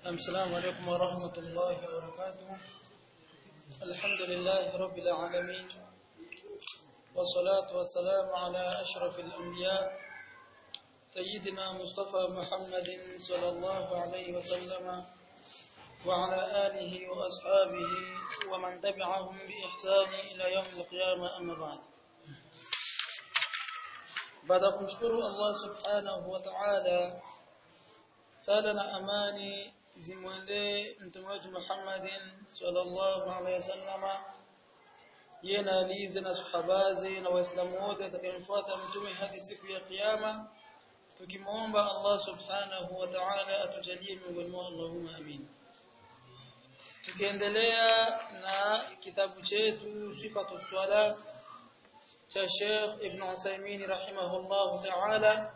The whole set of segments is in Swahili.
السلام عليكم ورحمة الله وبركاته الحمد لله رب العالمين والصلاة والسلام على أشرف الأنبياء سيدنا مصطفى محمد صلى الله عليه وسلم وعلى آله وأصحابه ومن تبعهم بإحسان إلى يوم القيامة أما بعد baada ya kumshukuru Allah subhanahu wa ta'ala sala na amani zimwendee mtume wetu Muhammadin sallallahu alaihi wasallama yeye na alize na sahabazi na waislamu wote atakayemfuata mtume hadi siku ya kiyama tukimwomba Allah subhanahu wa ta'ala atujalie miongoni mwao Allahumma amin tukiendelea na kitabu chetu sifatu swala cha Sheikh Ibn Uthaymeen rahimahullah ta'ala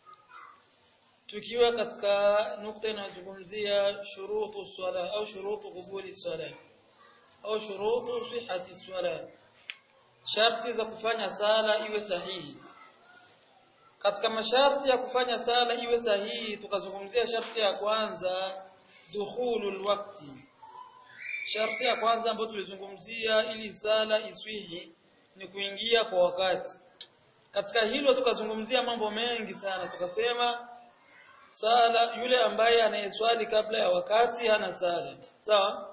tukiwa katika nukta inayozungumzia shurutu swala au shurutu kubuli swala au shurutu sihhati swala sharti za kufanya sala iwe sahihi katika masharti ya kufanya sala iwe sahihi tukazungumzia sharti ya kwanza dukhulul waqti sharti ya kwanza ambayo tulizungumzia ili sala iswihi ni kuingia kwa wakati katika hilo tukazungumzia mambo mengi sana tukasema sala yule ambaye anayeswali kabla ya wakati hana sala sawa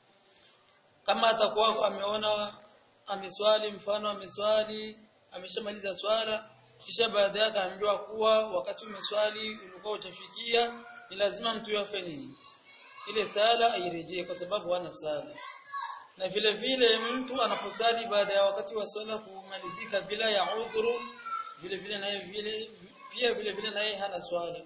kama atakuwa ameona ameswali mfano ameswali ameshamaliza swala kisha baada yake aambiwa kuwa wakati umeswali ulikuwa utafikia ni lazima mtu yafe nini ile sala airejee kwa sababu hana sala na vile vile mtu anaposali baada ya wakati wa swala kumalizika bila ya udhuru vile vile naye vile pia vile vile naye hana swala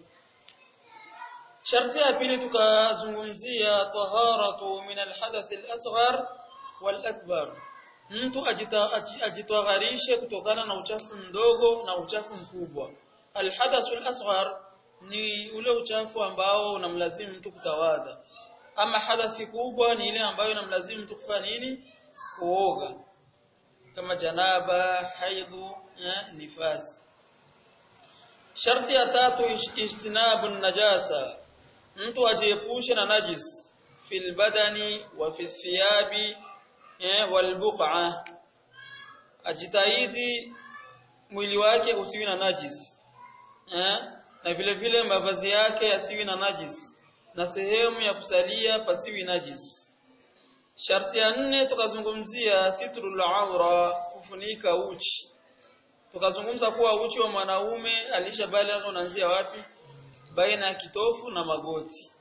sharti ya pili tukazungumzia taharatu min alhadath alasghar walakbar mtu ajitahharishe kutokana na uchafu mdogo na uchafu mkubwa alhadath alasghar ni ule uchafu ambao unamlazimu mtu kutawadha ama hadathi kubwa ni ile ambayo inamlazimu mtu kufanya nini kuoga kama janaba haidhu eh, nifasi sharti ya tatu ijtinabu najasa mtu ajiepushe na najis fil badani wa fi thiyabi eh, wal buq'a ajitahidi mwili wake usiwi na najis eh, na vile vile mavazi yake yasiwi na najis na sehemu ya kusalia pasiwi najis. Sharti ya nne tukazungumzia sitrul aura, kufunika uchi. Tukazungumza kuwa uchi wa mwanaume alishabaligha unaanzia wapi? Baina ya kitofu na magoti.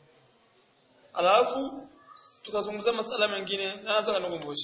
Alafu tukazungumza masala mengine, naanza kanikumbusha.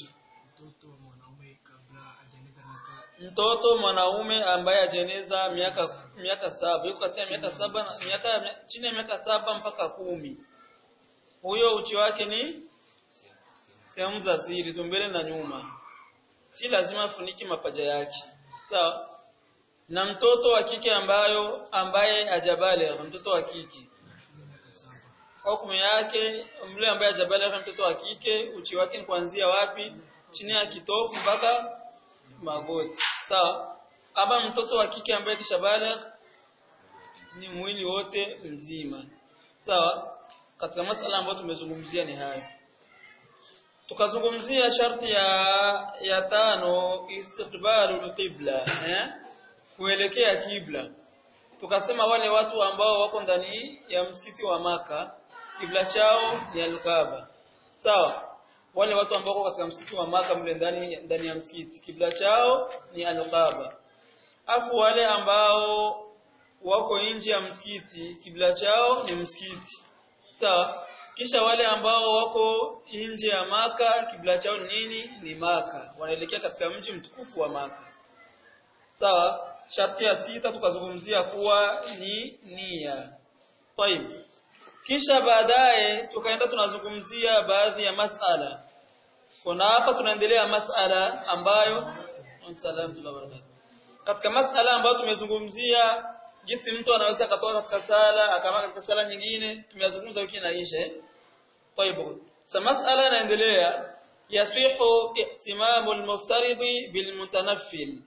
Mtoto mwanaume ambaye ajeneza miaka miaka saba yuko katika miaka saba miaka chini ya miaka saba mpaka kumi huyo uchi wake ni sehemu za siri tumbele na nyuma si lazima afuniki mapaja yake sawa na mtoto wa kike ambayo ambaye ajabale mtoto wa kike hukumu yake mle ambaye ajabale mtoto wa kike uchi wake ni kuanzia wapi chini ya kitofu mpaka magoti sawa ama mtoto wa kike ambaye kishabaligh ni mwili wote mzima sawa katika masala ambayo tumezungumzia ni hayo tukazungumzia sharti ya ya tano istiqbalul qibla eh kuelekea kibla tukasema wale watu ambao wako ndani ya msikiti wa maka kibla chao ni al-Kaaba sawa wale watu ambao wako katika msikiti wa maka mle ndani ndani ya msikiti kibla chao ni al-Kaaba afu wale ambao wako nje ya msikiti kibla chao ni msikiti sawa kisha wale ambao wako nje ya maka kibla chao ni nini ni maka wanaelekea katika mji mtukufu wa maka sawa sharti ya sita tukazungumzia kuwa ni nia طيب kisha baadaye tukaenda tunazungumzia baadhi ya masala kuna hapa tunaendelea masala ambayo salamu katika masala ambayo tumezungumzia jinsi mtu anaweza akatoka katika sala akama katika sala nyingine tumeyazungumza wiki inaisha eh طيب sasa masala inaendelea yasihu ihtimamu almuftaridi bilmutanaffil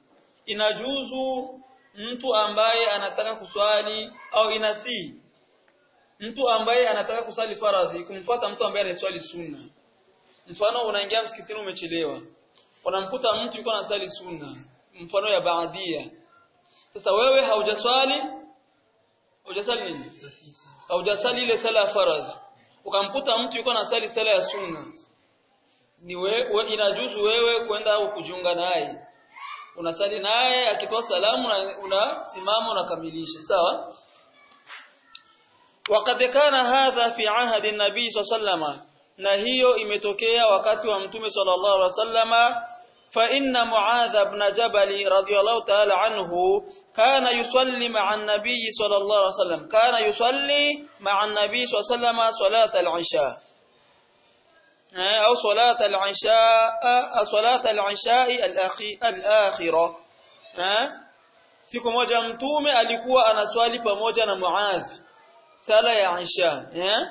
inajuzu mtu ambaye anataka kuswali au inasi mtu ambaye anataka kusali faradhi kumfuata mtu ambaye anaswali sunna mfano unaingia msikitini umechelewa unamkuta mtu yuko anasali sunna mfano ya baadia sasa wewe haujaswali hujasali nini haujasali ile sala ya faradhi ukamkuta mtu yuko anasali sala ya sunna ni we, inajuzu wewe kwenda au kujiunga naye unasali naye akitoa salamu unasimama unakamilisha sawa وقد كان هذا في عهد النبي صلى الله عليه وسلم na hiyo imetokea wakati wa mtume sallallahu alaihi wasallama fa inna muadh ibn jabal radiyallahu ta'ala anhu kana yusalli ma'a an-nabiy sallallahu alaihi wasallam kana yusalli ma'a an-nabiy sallallahu alaihi wasallama salat al-isha au salat al-isha salat al-isha al-akhirah siku moja mtume alikuwa anaswali pamoja na muadh sala ya isha eh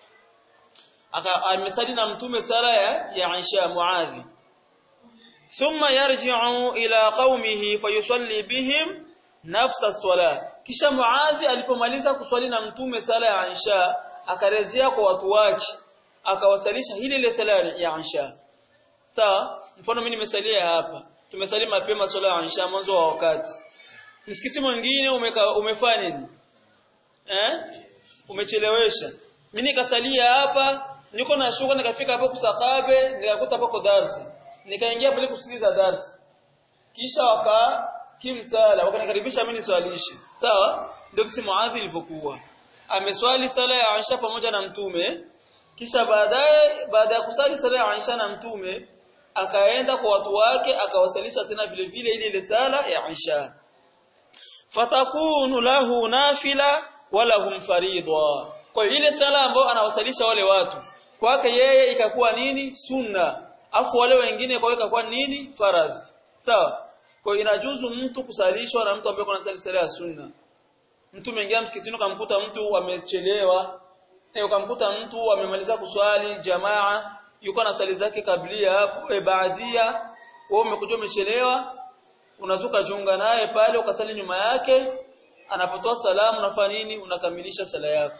amesali na mtume sala ya, ya Aisha Muadhi thumma yarji'u ila qaumihi fayusalli bihim nafsa as-salah kisha Muadhi alipomaliza kuswali na mtume sala ya Aisha akarejea kwa watu wake akawasalisha hili ile sala ya Aisha sawa mfano mimi nimesalia hapa tumesali mapema sala ya Aisha mwanzo wa wakati msikiti mwingine umefanya nini eh umechelewesha mimi nikasalia hapa niko na shughuli nikafika hapo kusakabe nikakuta hapo darasa nikaingia pale kusikiliza darasa kisha waka kimsala wakanikaribisha mimi niswalishe sawa ndio kisi muadhi ilivyokuwa ameswali sala ya Aisha pamoja na mtume kisha baadaye baada ya kusali sala ya Aisha na mtume akaenda kwa watu wake akawasalisha tena vile vile ile ile sala ya Aisha fatakunu lahu nafila wala hum faridha kwa ile sala ambayo anawasalisha wale watu kwake yeye ikakuwa nini sunna afu wale wengine kwa ikakuwa nini faradhi sawa kwa inajuzu mtu kusalishwa na mtu ambaye anasali sala ya sunna mtu mwingine msikitini ukamkuta mtu amechelewa eh ukamkuta mtu amemaliza kuswali jamaa yuko na sali zake kablia hapo e baadia wewe umekuja umechelewa unazuka junga naye pale ukasali nyuma yake anapotoa salamu unafanya nini unakamilisha sala yako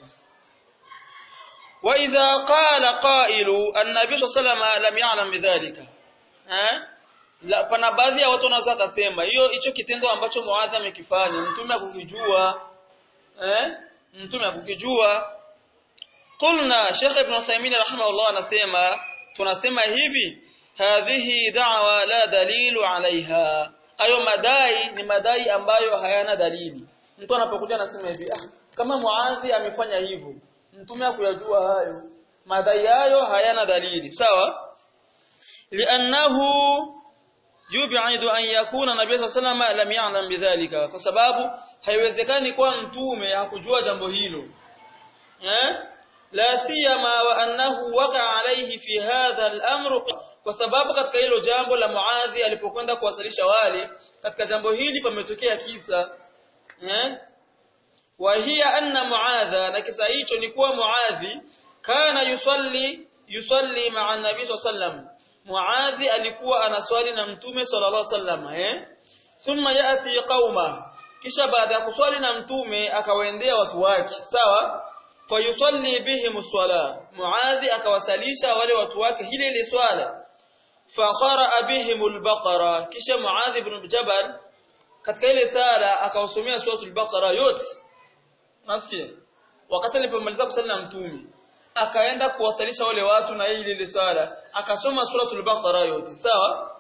وإذا قال قائل النبي صلى الله عليه وسلم لم يعلم بذلك eh la pana baadhi ya watu wanaweza kusema hiyo hicho kitendo ambacho Muadh amekifanya mtume akukijua eh mtume akukijua qulna Sheikh Ibn Uthaymeen rahimahullah anasema tunasema hivi hadhihi da'wa la dalilu alaiha ayo madai ni madai ambayo hayana dalili mtu anapokuja anasema hivi ah kama Muadh amefanya hivyo mtume akuyajua hayo madai hayo hayana dalili sawa li'annahu yub'idu an yakuna nabii sallallahu alayhi lam ya'lam bidhalika kwa sababu haiwezekani kwa mtume hakujua jambo hilo eh la siyama wa annahu waqa alayhi fi hadha al-amr kwa sababu katika hilo jambo la Muadhi alipokwenda kuwasalisha wale katika jambo hili pametokea kisa eh وهي أن معاذ نكسا hicho ni kuwa Muadhi kana yusalli yusalli ma'a an-nabi sallam Muadhi alikuwa anaswali na mtume sallallahu alaihi wasallam eh thumma yati qauma kisha baada ya kuswali na mtume akawaendea watu wake sawa fayusalli bihim as-sala Muadhi akawasalisha wale watu wake ile ile swala faqara bihim al-baqara kisha Muadhi ibn Jabal katika ile sala akawasomea suratul baqara yote Nasikia? Wakati alipomaliza kusali na mtume, akaenda kuwasalisha wale watu na ile ile sala, akasoma suratul Baqara yote, sawa?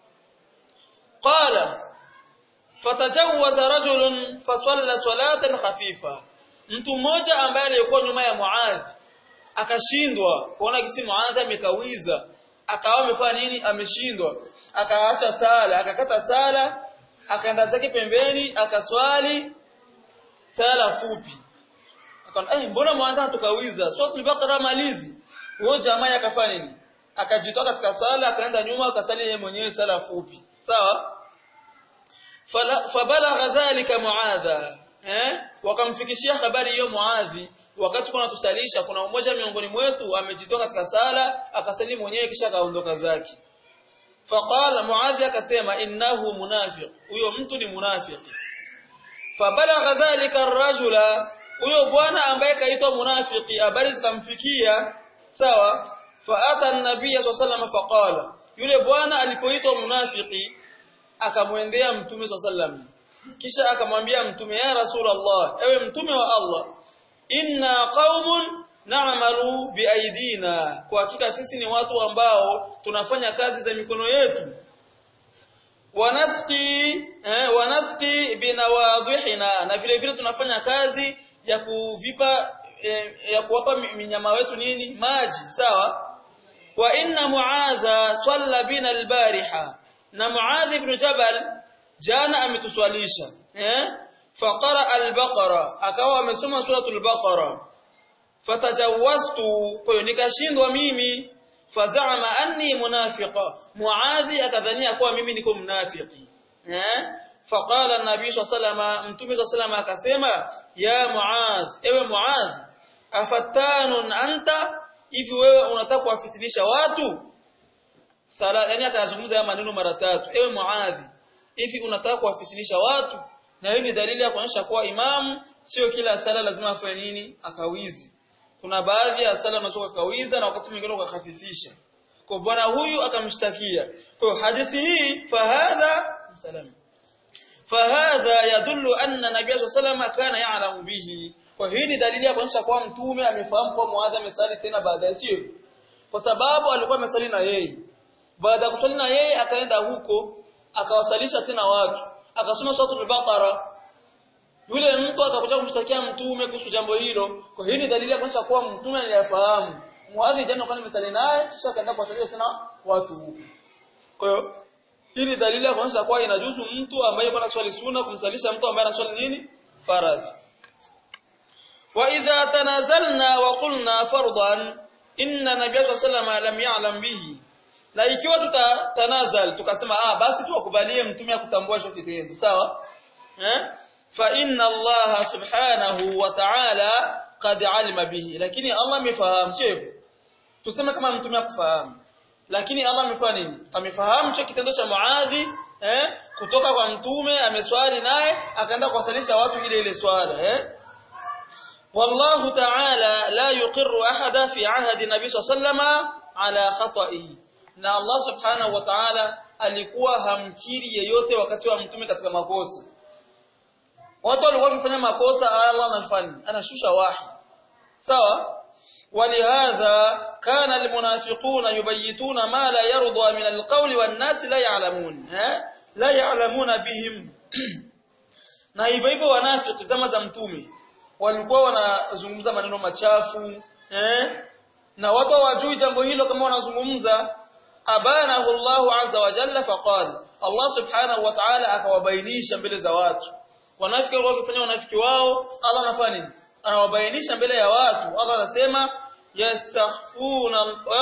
Qala fatajawwaza rajulun fasalla salatan khafifa. Mtu mmoja ambaye alikuwa nyuma ya Muadh akashindwa kuona kisi Muadh amekawiza, akawa amefanya nini? Ameshindwa. Akaacha sala, akakata sala, akaenda zake pembeni, akaswali sala fupi akaona eh mbona mwanza tukawiza suratul baqara malizi huyo jamaa akafanya nini akajitoa katika sala akaenda nyuma akasali yeye mwenyewe sala fupi sawa fabalagha dhalika muadha eh wakamfikishia habari hiyo muadhi wakati kuna tusalisha kuna mmoja miongoni mwetu amejitoa katika sala akasali mwenyewe kisha kaondoka zake faqala muadhi akasema innahu munafiq huyo mtu ni munafiki فبلغ ذلك الرجل huyo bwana ambaye kaitwa munafiki habari zikamfikia sawa faata an-nabiy sallallahu faqala yule bwana alipoitwa munafiki akamwendea mtume sallallahu kisha akamwambia mtume ya rasulullah ewe mtume wa Allah inna qaumun na'malu biaidina kwa hakika sisi ni watu ambao tunafanya kazi za mikono yetu wanasqi eh, wanasqi binawadhihina na vile vile tunafanya kazi ya kuvipa eh, ya kuwapa minyama wetu nini maji sawa wa inna muadha salla bina albariha na muadh ibn jabal jana ametuswalisha eh faqara albaqara akawa amesoma suratul baqara fatajawaztu kwa hiyo nikashindwa mimi fazama anni munafiqa muadhi akadhania kuwa mimi niko mnafiki eh faqala an-nabii sallallahu mtume sallallahu akasema ya muadh ewe muadh afattanun anta hivi wewe unataka kuwafitinisha watu sala yani akazungumza ya maneno mara tatu ewe muadhi hivi unataka kuwafitinisha watu na hiyo ni dalili ya kuonyesha kuwa imamu sio kila sala lazima afanye nini akawizi kuna baadhi ya sala unatoka kawiza na wakati mwingine ukahafifisha kwa bwana huyu akamshtakia kwa hadithi hii fahadha msalama fahadha yadullu anna nabiy sallallahu kana ya'lamu bihi kwa hii ni dalili ya kuonyesha kwa mtume amefahamu kwa muadha amesali tena baada ya sio kwa sababu alikuwa amesali na yeye baada ya kusali na yeye akaenda huko akawasalisha tena watu akasoma suratul baqara yule mtu akakuja kumshtakia mtume kuhusu jambo hilo kwa hii ni dalili ya kuonyesha kuwa mtume aliyafahamu muadhi jana kwa nimesali naye kisha akaenda kuwasalisha tena watu huko kwa hiyo hii ni dalili ya kuonyesha kuwa inajuzu mtu ambaye kwa swali sunna kumsalisha mtu ambaye anaswali nini faradhi wa idha tanazalna wa qulna fardan inna nabiyya sallallahu alayhi lam ya'lam bihi na ikiwa tutatanazal tukasema ah basi tuwakubalie mtume akutambua hicho kitendo sawa eh fa inna Allah subhanahu wa ta'ala qad alima bihi lakini Allah amefahamu sivyo tuseme kama mtume akufahamu lakini Allah amefanya nini amefahamu hicho kitendo cha Muadhi eh kutoka kwa mtume ameswali naye akaenda kuwasalisha watu ile ile swala eh والله تعالى لا يقر أحدا في عهد النبي صلى الله عليه وسلم على خطئه na Allah subhanahu wa ta'ala alikuwa hamkiri yeyote wakati wa mtume katika makosa watu walikuwa wakifanya makosa Allah anafanya anashusha wahi sawa ولهذا كان المنافقون يبيتون ما لا يرضى من القول والناس لا يعلمون ها لا يعلمون بهم na hivyo hivyo wanafiki zama za mtume walikuwa wanazungumza maneno machafu eh na watu hawajui jambo hilo kama wanazungumza abanahu Allah azza wa jalla faqala Allah subhanahu wa ta'ala akawabainisha mbele za watu wanafiki waliofanya wanafiki wao Allah anafanya nini anawabainisha mbele ya watu Allah anasema yastakhfuna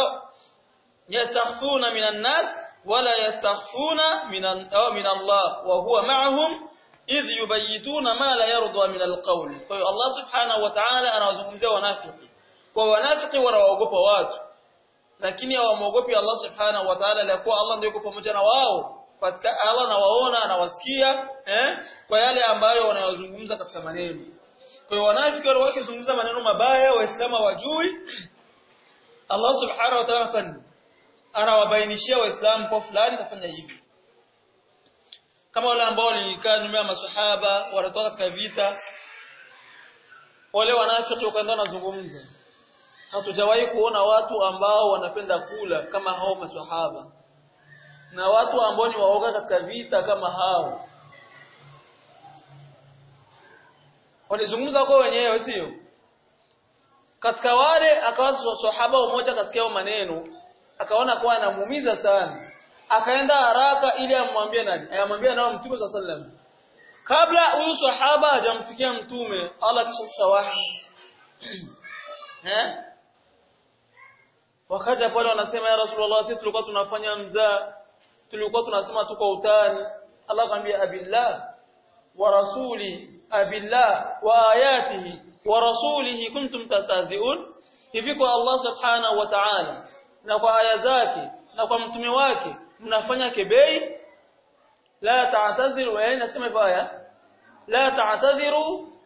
yastakhfuna minan nas wala yastakhfuna minan min Allah wa huwa ma'ahum idh yubayituna ma la yarda min alqawl kwa hiyo Allah subhanahu wa ta'ala anawazungumzia wanafiki kwa wanafiki wanaogopa watu lakini hawamwogopi Allah subhanahu wa ta'ala la kuwa Allah ndio yuko pamoja na wao katika Allah anawaona anawasikia eh kwa yale ambayo wanayozungumza katika maneno kwa hiyo wanafiki wale wakizungumza maneno mabaya waislamu wajui Allah subhanahu wa ta'ala fan anawabainishia waislamu kwa fulani kafanya hivi kama wale ambao walikaa nyuma ya maswahaba wanatoka katika vita wale wanafiki wakaenda wanazungumza hatujawahi kuona watu ambao wanapenda kula kama hao maswahaba na watu ambao ni waoga katika vita kama hao walizungumza kwa wenyewe sio katika wale akawa sahaba mmoja katika hao maneno akaona kuwa anamuumiza sana akaenda haraka ili amwambie nani ayamwambie nao mtume sallallahu alaihi wasallam kabla huyu sahaba hajamfikia mtume Allah kisha shawahi eh wakaja pale wanasema ya rasulullah sisi tulikuwa tunafanya mzaa tulikuwa tunasema tu kwa utani Allah akamwambia abillah wa rasuli abillah wa ayatihi wa rasulihi kuntum tastaziun hivi kwa Allah subhanahu wa ta'ala na kwa aya zake na kwa mtume wake mnafanya kebei la ta'tadhiru yani nasema hivyo aya la ta'tadhiru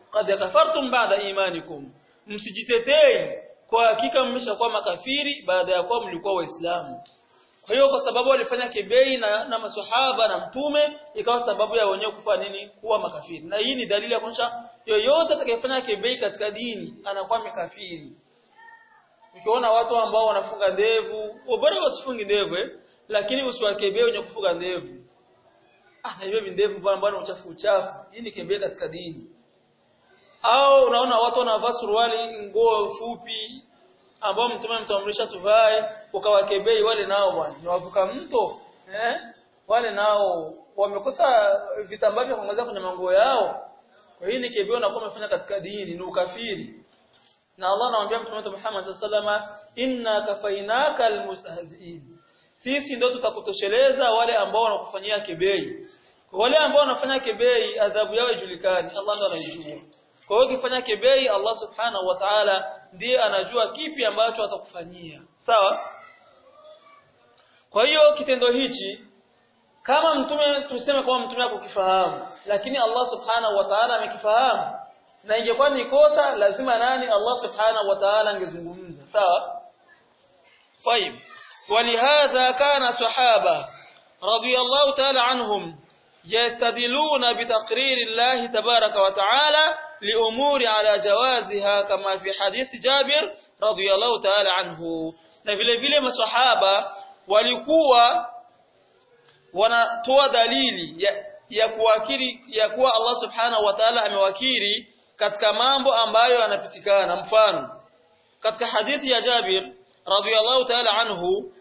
qad kafartum ba'da imanikum msijitetei kwa hakika mmeshakuwa makafiri baada ya kuwa mlikuwa waislamu kwa hiyo kwa sababu walifanya kebei na, na maswahaba na mtume ikawa sababu ya wenyewe kufa nini kuwa makafiri na hii ni dalili ya kuonyesha yoyote atakayefanya kebei katika dini anakuwa makafiri ukiona watu ambao wanafunga ndevu bora wasifungi ndevu eh? lakini usiwakebei wenye kufunga ndevu ah na hivyo ndevu bwana bwana uchafu uchafu hii ni kebei katika dini au unaona watu wanavaa suruali nguo fupi ambao mtume mtamrisha tuvae ukawakebei wale nao bwana ni wavuka mto eh wale nao wamekosa vitambaa vya kuongezea kwenye manguo yao kwa hiyo ni kebei unakuwa umefanya katika dini ni ukafiri na Allah anamwambia mtume wetu Muhammad sallama inna kafainaka almustahzi'in sisi ndio tutakutosheleza wale ambao wanakufanyia kebei wale ambao wanafanya kebei adhabu yao ijulikani Allah ndo anaijua kwa hiyo ukifanya kebei Allah subhanahu wa ta'ala ndiye anajua kipi ambacho atakufanyia sawa kwa hiyo kitendo hichi kama mtume tuseme kama mtume hakukifahamu lakini Allah subhanahu wa ta'ala amekifahamu na ingekuwa ni kosa lazima nani Allah subhanahu wa ta'ala angezungumza sawa طيب ولهذا كان صحابه رضي الله تعالى عنهم يستدلون بتقرير الله تبارك وتعالى لأمور على جوازها كما في حديث جابر رضي الله تعالى عنه na vile vile maswahaba walikuwa wanatoa dalili ya, ya kuwakiri ya kuwa Allah subhanahu wa ta'ala amewakiri katika mambo ambayo yanapitikana mfano katika hadithi ya Jabir radhiyallahu ta'ala anhu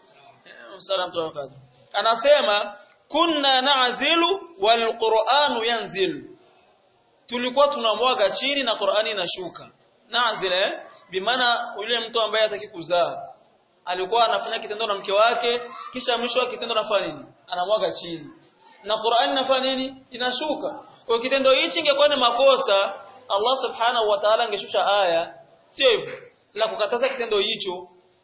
anasema kunna na'zilu wal qur'anu yanzilu tulikuwa tunamwaga chini na Qur'ani inashuka nazil eh bimaana yule mtu ambaye hataki kuzaa alikuwa anafanya kitendo na mke wake kisha mwisho wa kitendo anafanya nini anamwaga chini na Qur'ani inafanya nini inashuka kwa kitendo hichi ingekuwa ni makosa Allah subhanahu wa ta'ala angeshusha aya sio hivyo la kukataza kitendo hicho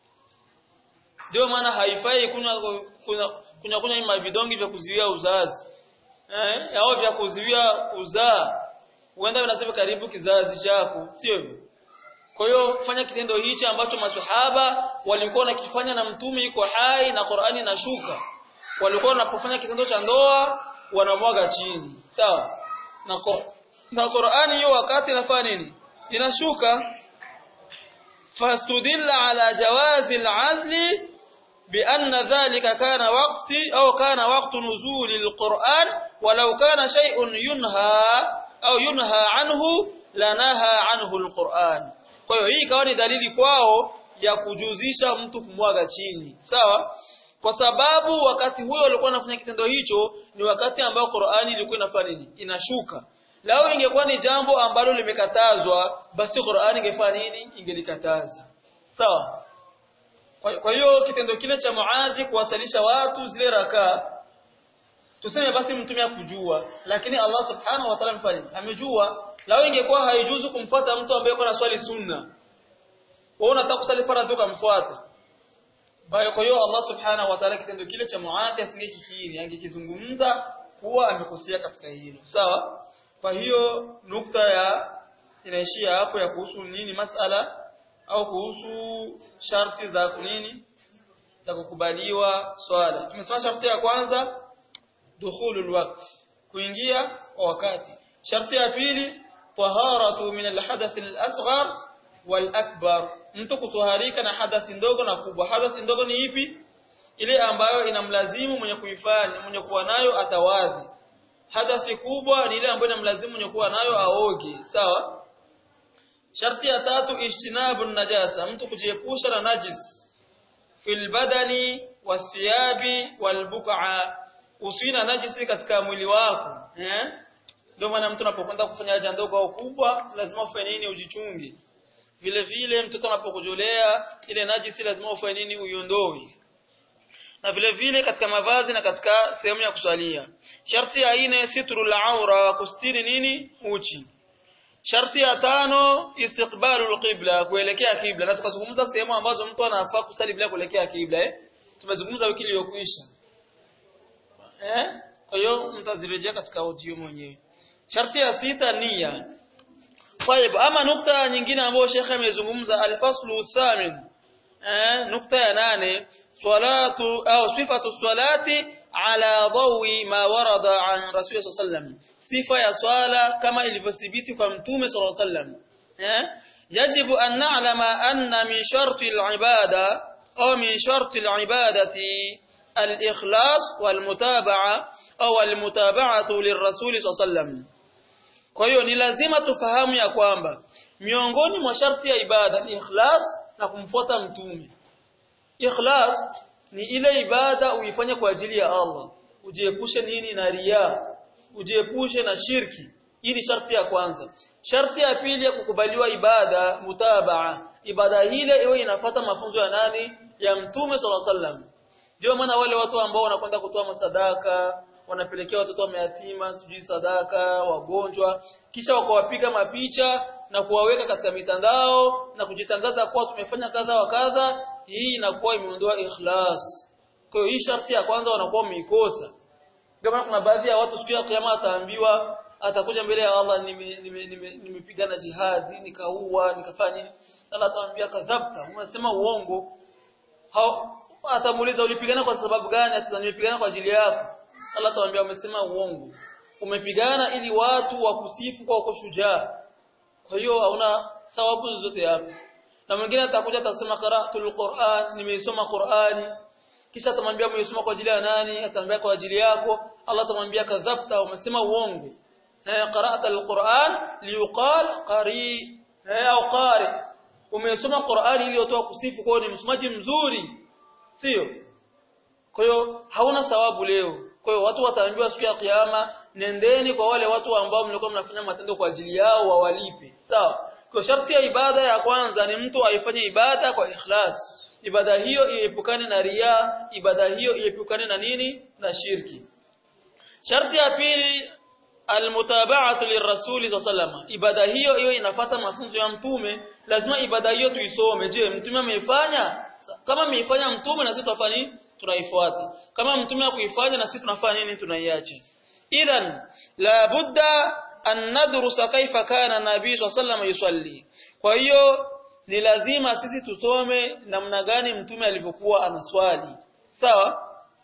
ndio maana haifai kunywa kunywa kunywa kunywa vidongi vya kuziwia uzazi eh au vya kuziwia uzaa huenda vinasema karibu kizazi chako sio hivyo kwa hiyo fanya kitendo hichi ambacho maswahaba walikuwa wanakifanya na mtume iko hai na Qur'ani inashuka walikuwa wanapofanya kitendo cha ndoa wanamwaga chini sawa na na Qur'ani hiyo wakati inafanya nini inashuka fastudilla ala jawazi al-azli بأن ذلك كان وقت أو كان وقت نزول القرآن ولو كان شيء ينهى أو ينهى عنه لنهى عنه القرآن kwa hiyo hii ikawa ni dalili kwao ya kujuzisha mtu kumwaga chini sawa kwa sababu wakati huyo walikuwa wanafanya kitendo hicho ni wakati ambao Qur'ani ilikuwa inafanya nini inashuka lao ingekuwa ni jambo ambalo limekatazwa basi Qur'ani ingefanya nini ingelikataza sawa kwa hiyo kitendo kile cha Muadhi kuwasalisha watu zile rakaa tuseme basi mtume akujua lakini Allah subhanahu wa ta'ala mfanye amejua lao ingekuwa haijuzu kumfuata mtu ambaye yuko na swali sunna wewe unataka kusali faradhi ukamfuata baya kwa hiyo Allah subhanahu wa ta'ala kitendo kile cha Muadhi asingekikiri angekizungumza kuwa amekosea katika hilo sawa kwa hiyo nukta ya inaishia hapo ya kuhusu nini masala au kuhusu sharti za kunini za kukubaliwa swala tumesema sharti ya kwanza dukhulul waqt kuingia kwa wakati sharti ya pili taharatu min alhadath alasghar walakbar mtu kutoharika na hadathi ndogo na kubwa hadathi ndogo ni ipi ile ambayo inamlazimu mwenye kuifanya mwenye kuwa nayo atawadhi hadathi kubwa ni ile ambayo inamlazimu mwenye kuwa nayo aoge sawa sharti ya tatu ijtinabu najasa mtu kujiepusha na najis fil badani wathiyabi walbuqa usina najisi katika mwili wako eh ndio maana mtu anapokwenda kufanya haja ndogo au kubwa lazima ufanye nini ujichunge vile vile mtoto anapokujolea ile najisi lazima ufanye nini uiondoe na vile vile katika mavazi na katika sehemu ya kuswalia sharti ya nne sitrul aura kustiri nini uchi Sharti ya tano istiqbalul qibla kuelekea kibla na tukazungumza sehemu ambazo mtu anafaa kusali bila kuelekea kibla eh tumezungumza wiki iliyokwisha eh kwa hiyo mtazirejea katika audio mwenyewe Sharti ya sita nia طيب ama nukta nyingine ambayo Sheikh amezungumza al-faslu thamin eh nukta ya nane salatu au sifatu salati ala dawi ma warada an rasul sallam sifa ya swala kama ilivyothibiti kwa mtume sallallahu alaihi wasallam eh yajibu an na'lama anna min sharti al-ibada au min sharti al-ibadati al-ikhlas wal-mutaba'a au al-mutaba'atu lirrasul sallallahu alaihi wasallam kwa hiyo ni lazima tufahamu ya kwamba miongoni mwa sharti ya ibada ni ikhlas na kumfuata mtume. Ikhlas ni ile ibada uifanye kwa ajili ya Allah. Ujiepushe nini na riya, ujiepushe na shirki. Hii ni sharti ya kwanza. Sharti ya pili ya kukubaliwa ibada mutabaa. Ibada ile iwe inafata mafunzo ya nani? Ya Mtume صلى الله عليه Ndio maana wale watu ambao wanakwenda kutoa masadaka, wanapelekea watoto wa mayatima sijui sadaka wagonjwa kisha wakawapiga mapicha na kuwaweka katika mitandao na kujitangaza kuwa tumefanya kadha wa kadha hii inakuwa imeondoa ikhlas kwa hiyo hii sharti ya kwanza wanakuwa wameikosa kama kuna baadhi ya watu siku ya kiyama ataambiwa atakuja mbele ya Allah nimepigana nime, nime, nime jihadi nikaua nikafanya nini Allah atamwambia kadhabta unasema uongo atamuuliza ulipigana kwa sababu gani atasema nimepigana kwa ajili yako Allah atawaambia umesema uongo. Umepigana ili watu wakusifu kwa uko shujaa. Kwa hiyo hauna thawabu zote hapo. Na mwingine atakuja atasema qara'atul Qur'an, nimeisoma Qur'ani. Kisha atamwambia umeisoma kwa ajili ya nani? Atamwambia kwa ajili yako. Allah atamwambia kadhabta, umesema uongo. Na qara'atul Qur'an liuqal qari au qari. Umesoma Qur'ani ili watu wakusifu kwa ni msomaji mzuri. Sio? Kwa hiyo hauna thawabu leo. Kwa hiyo watu wataambiwa siku ya kiyama nendeni kwa wale watu ambao mlikuwa mnafanya matendo kwa ajili yao wawalipe. Sawa? Kwa sharti ya ibada ya kwanza ni mtu aifanye ibada kwa ikhlas. Ibada hiyo iepukane na ria, ibada hiyo iepukane na nini? Na shirki. Sharti ya pili almutaba'atu lirrasuli sallallahu Ibada hiyo hiyo inafata mafunzo ya mtume, lazima ibada hiyo tuisome. Je, mtume ameifanya? Kama ameifanya mtume na sisi tutafanya tunaifuata kama mtume hakuifanya na sisi tunafanya nini tunaiacha idhan la budda an nadrusa kaifa kana nabii sallallahu yusalli kwa hiyo ni lazima sisi tusome namna gani mtume alivyokuwa anaswali sawa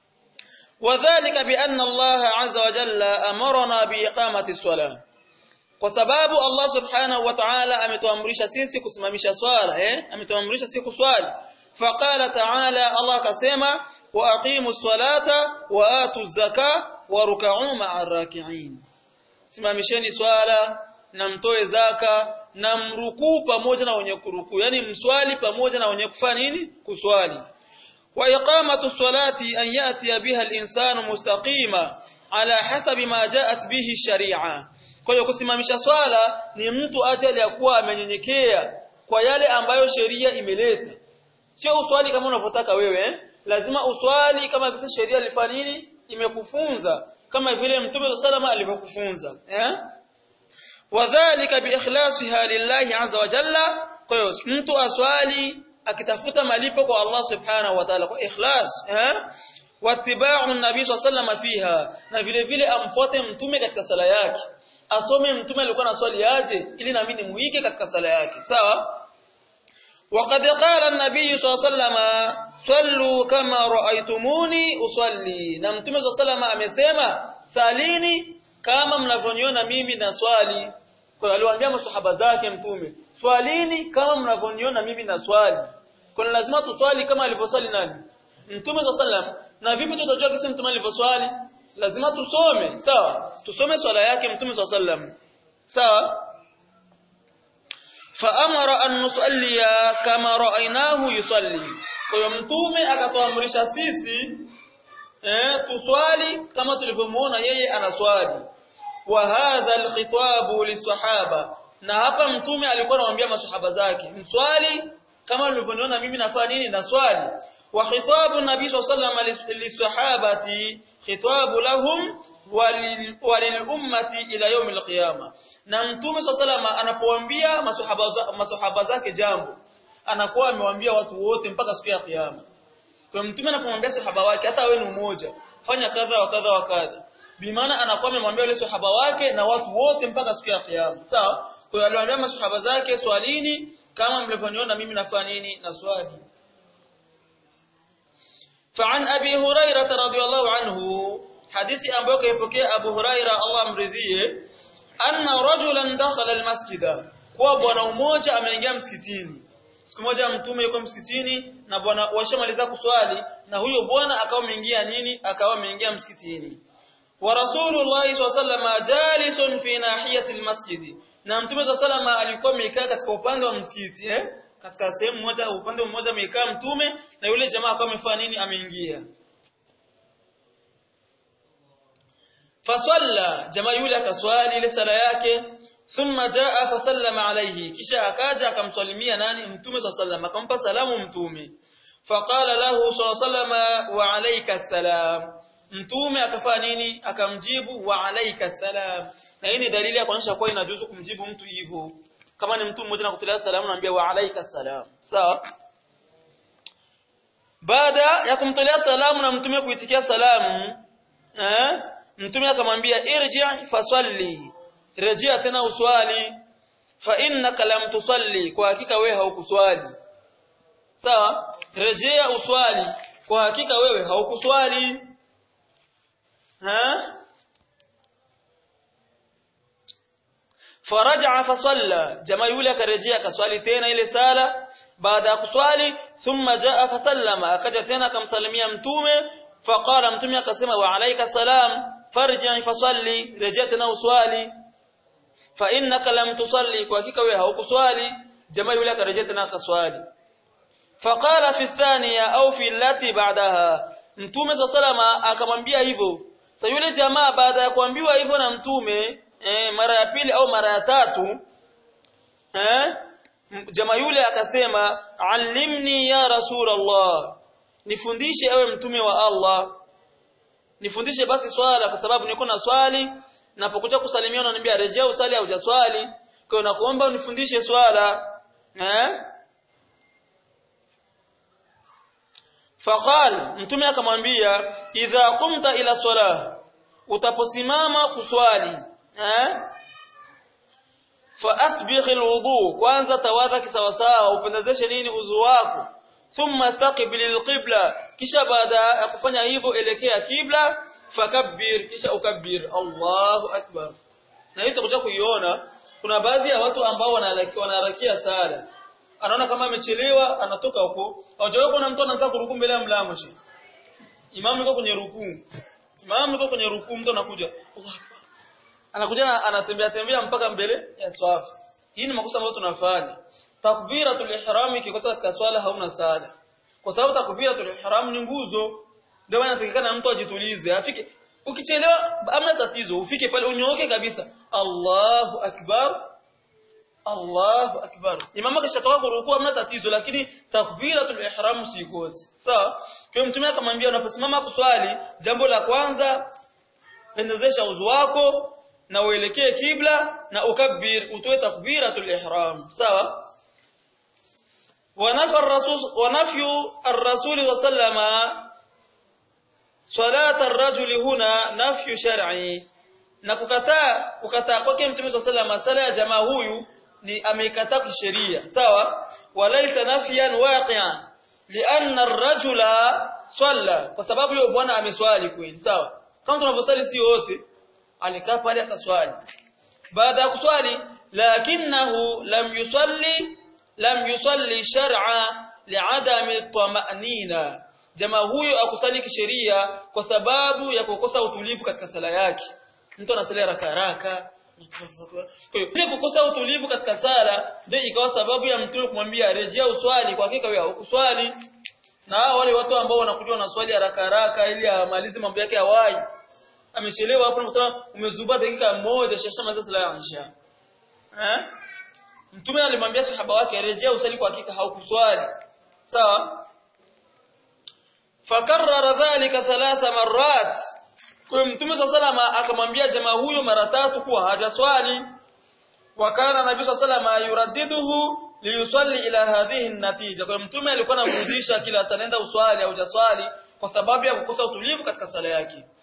wadhālika bi anna Allah azza wa jalla amarna bi iqamati salah kwa sababu Allah subhanahu wa ta'ala ametuamrisha sisi kusimamisha swala eh ametuamrisha sisi kuswali فقال تعالى الله كسما واقيموا الصلاه واتوا الزكاه وركعوا مع الراكعين simamisheni swala na mtoe zaka na mrukuu pamoja na wenye kurukuu yani mswali pamoja na wenye kufanya nini kuswali wa iqamatu salati an yati biha al-insanu mustaqima ala hasabi ma jaat bihi sharia kwa hiyo kusimamisha swala ni mtu aje aliyakuwa amenyenyekea kwa yale ambayo sheria imeleta sio uswali kama unavyotaka wewe eh? lazima uswali kama vile sheria ilifanya nini imekufunza kama vile mtume salama alivyokufunza eh wadhālika biikhlasiha lillahi azza wa jalla kwa hiyo mtu aswali akitafuta malipo kwa Allah subhanahu wa ta'ala kwa ikhlas eh watiba'u nabii sallallahu fiha na vile vile amfuate mtume katika sala yake asome mtume alikuwa anaswali aje ili na mimi nimuige katika sala yake sawa وقد قال النبي صلى الله عليه وسلم صلوا كما رأيتموني أصلي na mtume صلى الله عليه وسلم amesema salini kama mnavyoniona mimi na swali kwa aliwaambia masahaba zake mtume swalini kama mnavyoniona mimi na swali kwa lazima tuswali kama alivyoswali nani mtume صلى الله عليه وسلم na vipi tutajua kisa mtume alivyoswali lazima tusome sawa tusome swala yake mtume صلى الله عليه وسلم sawa faamara an nusallia kama ra'aynahu yusalli kwa hiyo mtume akatuamrisha sisi eh tuswali kama tulivyomuona yeye anaswali wa hadha alkhitabu lisahaba na hapa mtume alikuwa anamwambia masahaba zake mswali kama ulivyoniona mimi nafanya nini naswali wa khitabu nabii sallallahu alayhi wasallam lisahabati khitabu lahum walil ummati ila yawm alqiyama na mtume sallallahu anapowaambia masahaba masahaba zake jambo anakuwa amewaambia watu wote mpaka siku ya kiyama kwa mtume anapomwambia sahaba wake hata wewe ni mmoja fanya kadha wa kadha wa kadha bimaana anakuwa amemwambia yule sahaba wake na watu wote mpaka siku ya kiyama sawa kwa hiyo aliwaambia masahaba zake swalini kama mlivyoniona mimi nafanya nini na swali فعن أبي هريرة رضي الله عنه حديث أبو كيبكي أبو هريرة الله مرضيه أن رجلا دخل المسجد kwa bwana mmoja ameingia msikitini siku moja mtume yuko msikitini na bwana washamaliza kuswali na huyo bwana akawa ameingia nini akawa ameingia msikitini wa rasulullah sallallahu jalisun fi nahiyati almasjid na mtume sallallahu alikuwa amekaa katika upande wa msikiti eh katika sehemu moja upande mmoja amekaa mtume na yule jamaa akawa amefanya nini ameingia fasalla jamaa yule akaswali ile sala yake thumma jaa fasallama alayhi kisha akaja akamsalimia nani mtume sallallahu akampa salamu mtume faqala lahu sallallahu wa alayka salam mtume akafanya nini akamjibu wa alayka salam na hii ni dalili ya kuonyesha kuwa inajuzu kumjibu mtu hivyo kama ni mtu mmoja nakutolea salamu naambia wa alayka salam sawa baada ya kumtolea salamu na mtume kuitikia salamu eh mtume akamwambia irji fasalli rejea tena uswali fa innaka lam tusalli kwa hakika wewe haukuswali sawa rejea uswali kwa hakika wewe haukuswali ha faraja fasalla jamaa yule akarejea akaswali tena ile sala baada ya kuswali thumma jaa fasallama akaja tena akamsalimia mtume faqala mtume akasema wa alayka salam farji fasalli rejea tena uswali fa innaka lam tusalli kwa hakika wewe haukuswali jamaa yule akarejea tena akaswali faqala fi thaniya au fi allati ba'daha mtume sallama akamwambia hivyo sasa yule jamaa baada ya kuambiwa hivyo na mtume eh, mara ya pili au mara ya tatu eh, jamaa yule akasema allimni ya rasulullah nifundishe ewe mtume wa Allah nifundishe basi swala kwa sababu niko na swali napokuja kusalimia unaniambia rejea usali au hujaswali kwa hiyo nakuomba unifundishe swala eh faqal mtume akamwambia idha qumta ila salah utaposimama kuswali eh fa asbigh alwudu kwanza tawadha kisawasawa upendezeshe nini udhu wako thumma istaqbil alqibla kisha baada ya kufanya hivyo elekea kibla fakabbir kisha ukabbir Allahu akbar na hiyo tutakuja kuiona kuna baadhi ya watu ambao wanaharakia sala anaona kama amechelewa anatoka huko hajawahi kuona mtu anaanza kurukuu mbele ya mlango shi imamu yuko kwenye rukuu imamu yuko kwenye rukuu mtu anakuja Allahu akbar anakuja anatembea tembea mpaka mbele ya swafu hii ni makosa ambayo tunafanya takbiratul ihram ikikosa katika swala hauna sala kwa sababu takbiratul ihram ni nguzo ndio maana inatakikana mtu ajitulize afike ukichelewa amna tatizo ufike pale unyooke kabisa Allahu akbar Allahu akbar imama kishatoka kurukua amna tatizo lakini takbiratul ihram sikose sawa kwa mtume akamwambia unaposimama kuswali jambo la kwanza pendezesha uzu wako na uelekee kibla na ukabbir utoe takbiratul ihram sawa ونفى الرسول ونفي الرسول صلى الله عليه وسلم صلاه الرجل هنا نفي شرعي na kukataa kukataa kwake mtume صلى الله عليه وسلم ya jamaa huyu ni ameikataa kisheria sawa walaita nafyan waqi'an lianna ar-rajula salla kwa sababu yule bwana ameswali kweli sawa kama tunavyosali si wote alikaa pale akaswali baada ya kuswali lakinahu lam yusalli lam yusalli shar'a li'adami at-tama'nina jamaa huyo akusali kisheria kwa sababu ya kukosa utulivu katika sala yake mtu anasali haraka haraka kwa hiyo kukosa utulivu katika sala ndio ikawa sababu ya mtume kumwambia rejea uswali kwa hakika wewe ukuswali na wale watu ambao wanakuja na swali haraka haraka ili amalize mambo yake ya wai amechelewa hapo unakuta umezuba dakika moja shashamaliza sala ya isha eh mtume alimwambia sahaba wake rejea usali kwa hakika haukuswali sawa fakarrara dhalika thalatha marrat kwa mtume sallallahu akamwambia jamaa huyo mara tatu kuwa hajaswali wakana nabii sallallahu yuraddiduhu liyusalli ila hadhihi natija kwa mtume alikuwa anamrudisha kila sanenda uswali au jaswali kwa sababu ya kukosa utulivu katika sala yake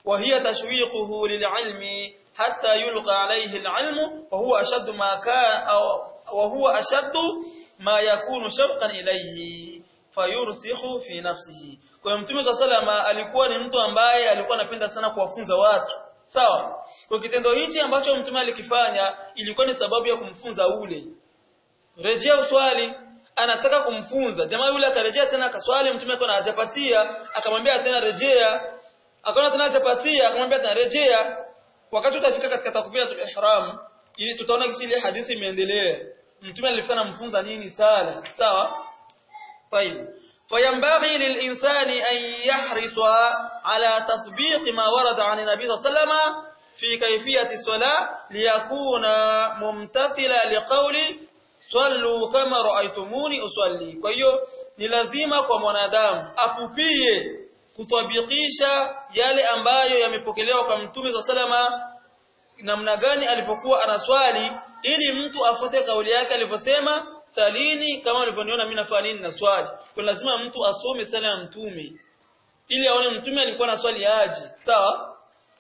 وهي تشويقه للعلم حتى يلقى عليه العلم وهو أشد ما كان أو وهو أشد ما يكون شوقا إليه fayursikhu fi nafsihi kwa hiyo mtume salama alikuwa ni mtu ambaye alikuwa anapenda sana kuwafunza watu sawa kwa kitendo hichi ambacho mtume alikifanya ilikuwa ni sababu ya kumfunza ule rejea uswali anataka kumfunza jamaa yule akarejea tena akaswali mtume akaona hajapatia akamwambia tena rejea akaona tena hajapatia akamwambia tena rejea wakati utafika katika takbiratul ihram ili tutaona kisi ile hadithi imeendelea mtume alifanya kumfunza nini sala sawa طيب فينبغي للإنسان أن يحرص على تطبيق ما ورد عن النبي صلى الله عليه وسلم في كيفية الصلاة ليكون ممتثلا لقول صلوا كما رأيتموني أصلي kwa hiyo ni lazima kwa mwanadamu apupie kutabikisha yale ambayo yamepokelewa kwa mtume wa salama namna gani alivyokuwa anaswali ili mtu afuate kauli yake alivyosema salini kama ulivyoniona mimi nafanya nini na swali kwa lazima mtu asome sala ya mtume ili aone mtume alikuwa na swali aje sawa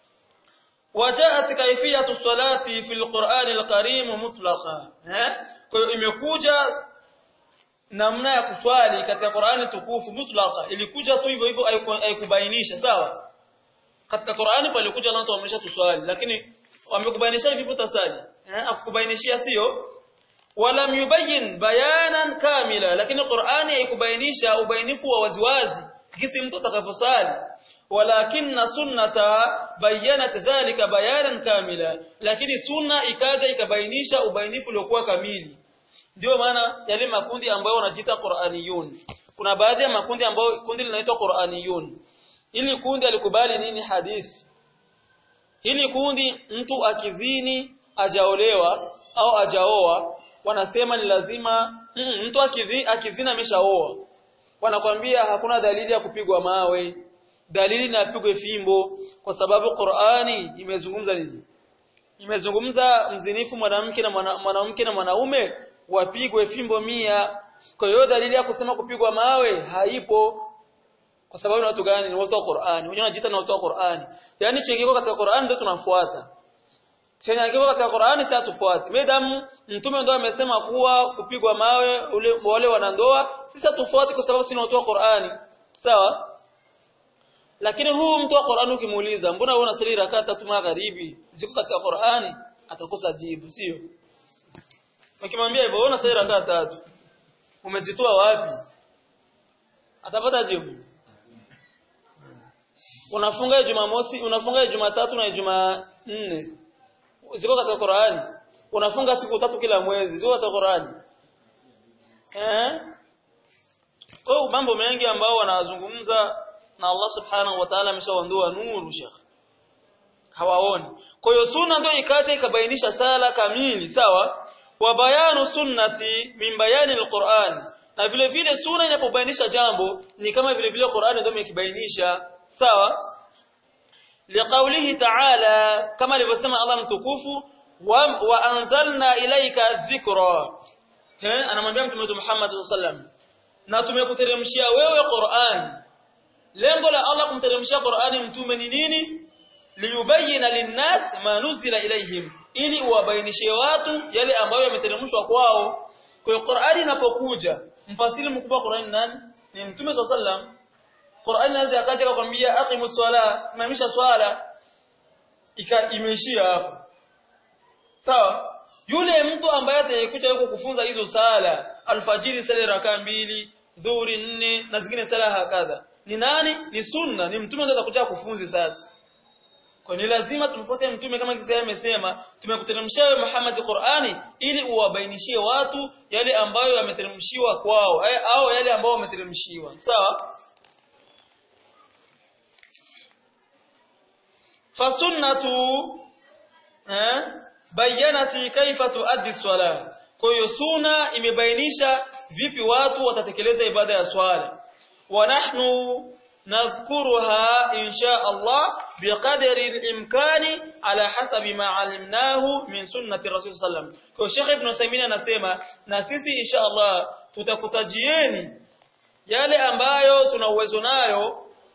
wajaat kaifiyatu salati fil Qur'an al-Karim mutlaqa eh kwa hiyo imekuja namna ya kuswali katika Qur'ani tukufu mutlaqa ilikuja tu hivyo hivyo haikubainisha sawa katika Qur'ani palikuja na watu wamesha tuswali lakini wamekubainisha hivi utasali eh akukubainishia sio walam yubayyin bayanan kamila lakini Qur'ani haikubainisha ubainifu wa waziwazi kisi mtu atakavyosali walakinna sunnata bayanat dhalika bayanan kamila lakini sunna ikaja ikabainisha ubainifu uliokuwa kamili ndio maana yale makundi ambayo wanajiita Qur'aniyun kuna baadhi ya makundi ambayo kundi linaitwa Qur'aniyun ili kundi alikubali nini hadithi hili kundi mtu akizini ajaolewa au ajaoa wanasema ni lazima mm, mtu akizini, akizini ameshaoa wanakwambia hakuna dalili ya kupigwa mawe dalili na apigwe fimbo kwa sababu Qur'ani imezungumza nini imezungumza mzinifu mwanamke na mwanamke na mwanaume wapigwe fimbo mia kwa hiyo dalili ya kusema kupigwa mawe haipo kwa sababu ni watu gani ni watu wa Qur'ani wenyewe wanajiita ni watu wa Qur'ani yani chengeko katika Qur'ani ndio tunafuata chenye kiko katika Qur'ani si atufuati medamu mtume ndio amesema kuwa kupigwa mawe ule wale wanandoa sisi atufuati kwa sababu si watu wa Qur'ani sawa lakini huu mtu wa Qur'ani ukimuuliza mbona wewe unasali rakaa tatu magharibi ziko katika Qur'ani atakosa jibu sio ukimwambia hivyo wewe unasali rakaa tatu umezitoa wapi atapata jibu unafunga Jumamosi unafunga Jumatatu na Jumanne ziko katika Qur'ani unafunga siku tatu kila mwezi ziko katika Qur'ani eh kwa mambo mengi ambao wanazungumza na Allah subhanahu wa ta'ala ameshawaondoa nuru shekh hawaoni kwa hiyo sunna ndio ikaja ikabainisha sala kamili sawa wa bayanu sunnati min bayani alquran na vile vile sunna inapobainisha jambo ni kama vile vile Qur'ani ndio imekibainisha sawa liqaulihi ta'ala kama alivyosema Allah mtukufu wa, wa anzalna ilayka dhikra eh anamwambia mtume Muhammad sallam na tumekuteremshia wewe Qur'an lengo la Allah kumteremshia Qur'ani mtume ni nini liyubayyana linnas ma nuzila ilayhim ili uwabainishie watu yale ambayo yameteremshwa kwao kwa hiyo Qur'ani inapokuja mfasiri mkubwa Qur'ani nani ni mtume sallam Qur'ani inaanza akaja kukwambia aqimus swala simamisha swala ika imeishia hapo sawa yule mtu ambaye atakuja yuko kufunza hizo sala alfajiri sala rakaa mbili dhuhuri nne na zingine sala hakadha ni nani ni sunna ni mtume ndio atakuja kufunzi sasa kwa ni lazima tumfuate mtume kama kisa amesema tumekuteremshia wewe Muhammad Qur'ani ili uwabainishie watu yale ambayo yameteremshiwa kwao au yale ambayo wameteremshiwa sawa fasunnatu eh bayanati kaifa tuaddi swala kwa hiyo sunna imebainisha vipi watu watatekeleza ibada ya swala wa nahnu nadhkuruha insha Allah biqadri al-imkani ala hasabi ma alimnahu min sunnati rasul sallam kwa Sheikh Ibn Uthaymeen anasema na sisi insha Allah tutakutajieni yale ambayo tuna uwezo nayo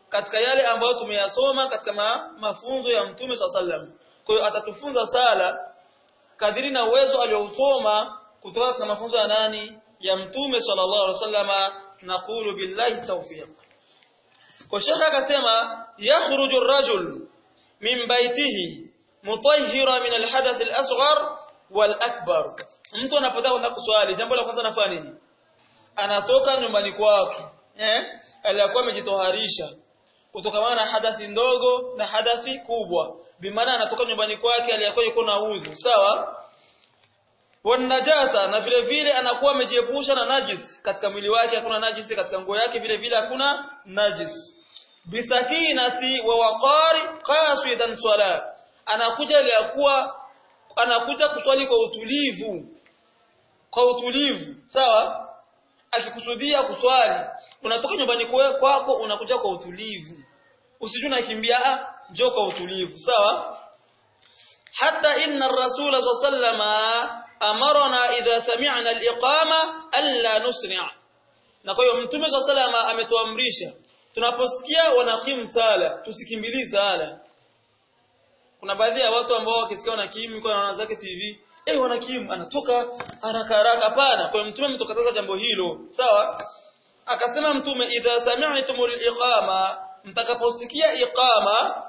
katika yale ambayo tumeyasoma katika ma, mafunzo ya Mtume SAW. Kwa hiyo atatufunza sala kadiri na uwezo aliousoma kutoka katika mafunzo ya nani? Ya Mtume sallallahu alaihi wasallama. Naqulu billahi tawfiq. Kwa shekha akasema yakhruju ar-rajul min baitihi mutahhira min al-hadath al-asghar wal-akbar. Mtu anapotaka kwenda kuswali, jambo la kwanza anafanya nini? Anatoka nyumbani kwake, eh? Aliyakuwa amejitoharisha kutokana na hadathi ndogo na hadathi kubwa. Bimaana anatoka nyumbani kwake aliyakuwa yuko na udhu, sawa? wanajasa na vile vile anakuwa amejiepusha na najis katika mwili wake hakuna najisi katika nguo yake vile vile hakuna najis bisakinati wa waqari qasidan swala anakuja ile kuwa anakuja kuswali kwa utulivu kwa utulivu sawa akikusudia kuswali unatoka nyumbani kwako unakuja kwa utulivu usijue unakimbia ah njoo kwa utulivu sawa hata inna ar-rasul sallallahu amarna idha sami'na al-iqama alla nusri' na kwa hiyo mtume sallallahu ametuamrisha tunaposikia wanakimu sala tusikimbilie sala kuna baadhi ya watu ambao wakisikia wanakimu yuko anaona zake TV eh wanakimu anatoka haraka haraka hapana kwa hiyo mtume ametukataza jambo hilo sawa akasema mtume idha sami'tumul iqama mtakaposikia iqama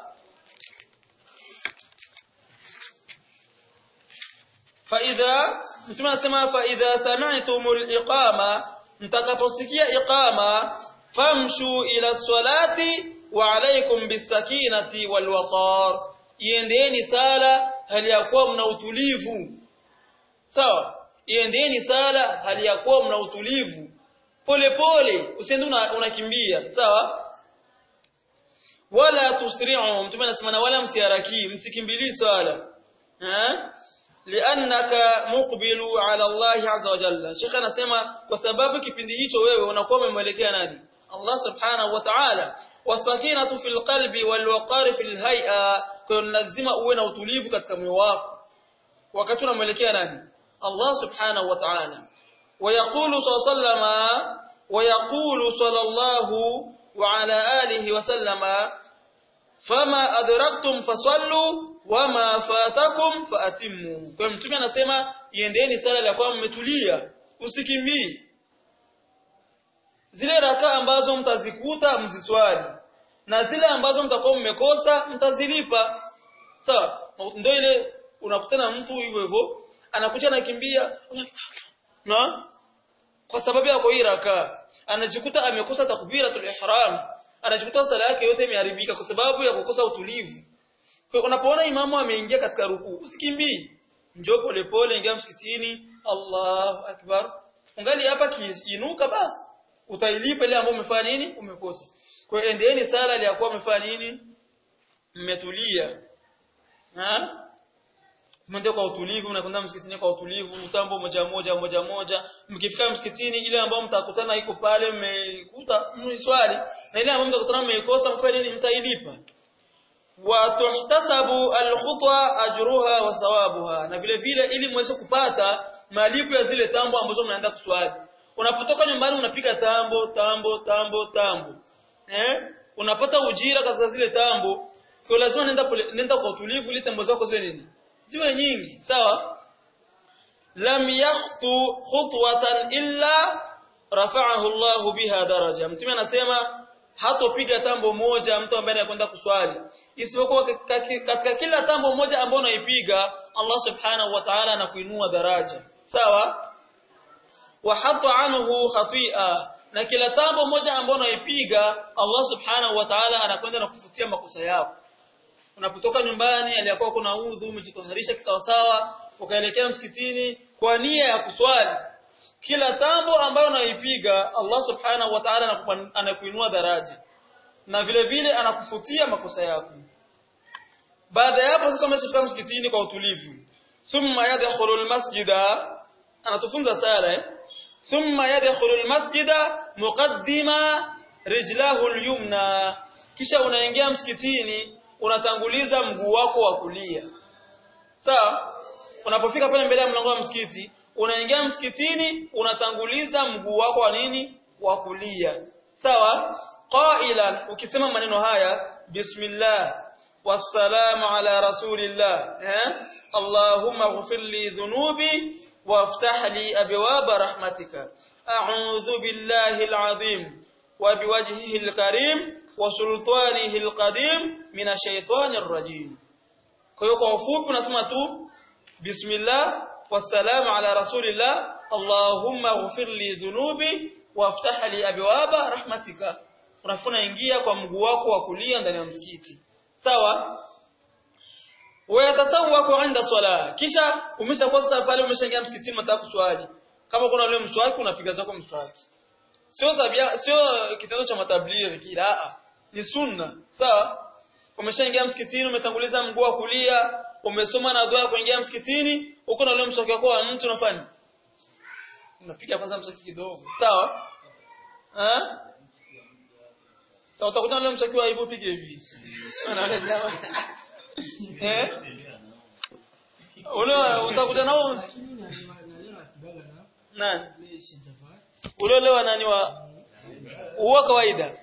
فإذا mtume anasema fa idha sami'tumul iqama mtakaposikia iqama famshu ila salati wa alaykum bisakinati wal waqar iendeeni sala hali ya kuwa mna utulivu sawa iendeeni sala hali ya kuwa mna utulivu pole pole usiende unakimbia sawa wala tusri'u mtume anasema wala msiharaki msikimbilii sala eh liannaka muqbilu ala Allah azza wa jalla Sheikh anasema kwa sababu kipindi hicho wewe unakuwa umemwelekea nani Allah subhanahu wa ta'ala wasakinatu fil qalbi wal waqar fil hay'a kwa lazima uwe na utulivu katika moyo wako wakati unamwelekea nani Allah subhanahu wa ta'ala ويقول صلى الله عليه وسلم ويقول صلى الله وعلى آله وسلم فما أدركتم فصلوا wama fatakum faatimu. Kwa mtume anasema iendeni sala ya kwa mmetulia, usikimbii. Zile raka ambazo mtazikuta mziswali na zile ambazo mtakuwa mmekosa mtazilipa. Sawa? Ndio ile unakutana mtu hivyo hivyo anakuja anakimbia na kwa sababu ya hii raka anajikuta amekosa takbiratul ihram anajikuta sala yake yote imeharibika kwa sababu ya kukosa utulivu kwa unapoona imamu ameingia katika rukuu usikimbii njoo pole pole ingia msikitini Allahu akbar ungali hapa kiinuka basi utailipa ile ambayo umefanya nini umekosa kwa hiyo endeeni sala ile yakuwa umefanya nini mmetulia ha Mwende kwa utulivu mnakwenda msikitini kwa utulivu mtambo moja moja moja moja mkifika msikitini ile ambayo mtakutana iko pale mmekuta mswali na ile ambayo mtakutana mmeikosa mfanye nini mtailipa watuhtasabu alkhutwa ajruha wa thawabuha na vile vile ili mweze kupata malipo ya zile tambo ambazo mnaenda kuswali unapotoka nyumbani unapiga tambo tambo tambo tambo eh unapata ujira katika zile tambo kwa lazima nenda nenda kwa utulivu ili tambo zako ziwe nini ziwe nyingi sawa lam yakhtu khutwatan illa rafa'ahu Allah biha daraja mtume anasema hatopiga tambo moja mtu ambaye anakwenda kuswali isipokuwa katika kila tambo moja ambayo unaipiga Allah subhanahu wa ta'ala anakuinua daraja sawa wa hatta anhu khati'a na kila tambo moja ambayo unaipiga Allah subhanahu wa ta'ala anakwenda na kufutia makosa yako unapotoka nyumbani aliyakuwa kuna udhu umejitoharisha kisawasawa ukaelekea msikitini kwa nia ya kuswali kila tambo ambayo unaipiga Allah subhanahu wa ta'ala anakuinua daraja na vile vile anakufutia makosa yako baada ya hapo sasa umeshafika msikitini kwa utulivu thumma yadkhulu almasjida anatufunza sala eh thumma yadkhulu almasjida muqaddima rijlahu alyumna kisha unaingia msikitini unatanguliza mguu wako wa kulia sawa unapofika pale mbele ya mlango wa msikiti unaingia msikitini unatanguliza mguu wako wa nini wa kulia sawa qailan ukisema maneno haya bismillah wassalamu ala rasulillah eh allahumma ighfir li dhunubi وافتح لي أبواب رحمتك أعوذ بالله العظيم وبوجهه الكريم وسلطانه القديم من الشيطان الرجيم kwa hiyo kwa ufupi unasema tu bismillah wassalamu ala rasulillah allahumma ighfir li dhunubi waftah li abwaba rahmatika unafuna ingia kwa mguu wako wa kulia ndani ya msikiti sawa wayatasawwaku inda swala kisha umeshakuwa sasa pale umeshaingia msikitini unataka kuswali kama kuna ule mswaki unapiga zako mswaki sio tabia sio kitendo cha matablighi kila ni sunna sawa umeshaingia msikitini umetanguliza mguu wa kulia umesoma na dua kuingia msikitini uko na ule mswaki wako wa mtu unafanya unapiga kwanza mswaki kidogo sawa eh sawa utakuta ule mswaki wa hivyo pige hivi anaona jamaa eh ule utakuta nao nani ule ule wa nani wa huwa kawaida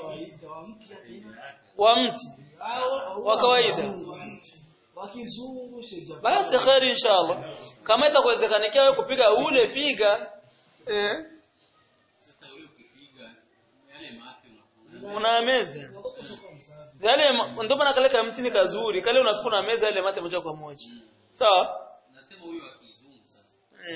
wa mti wa kawaida basi khairi inshallah kama itakuwezekanikia wewe kupiga ule piga eh una meza yale ndio maana kale kama mtini kazuri kale unafuna meza ile mate moja kwa moja sawa nasema huyu wa kizungu sasa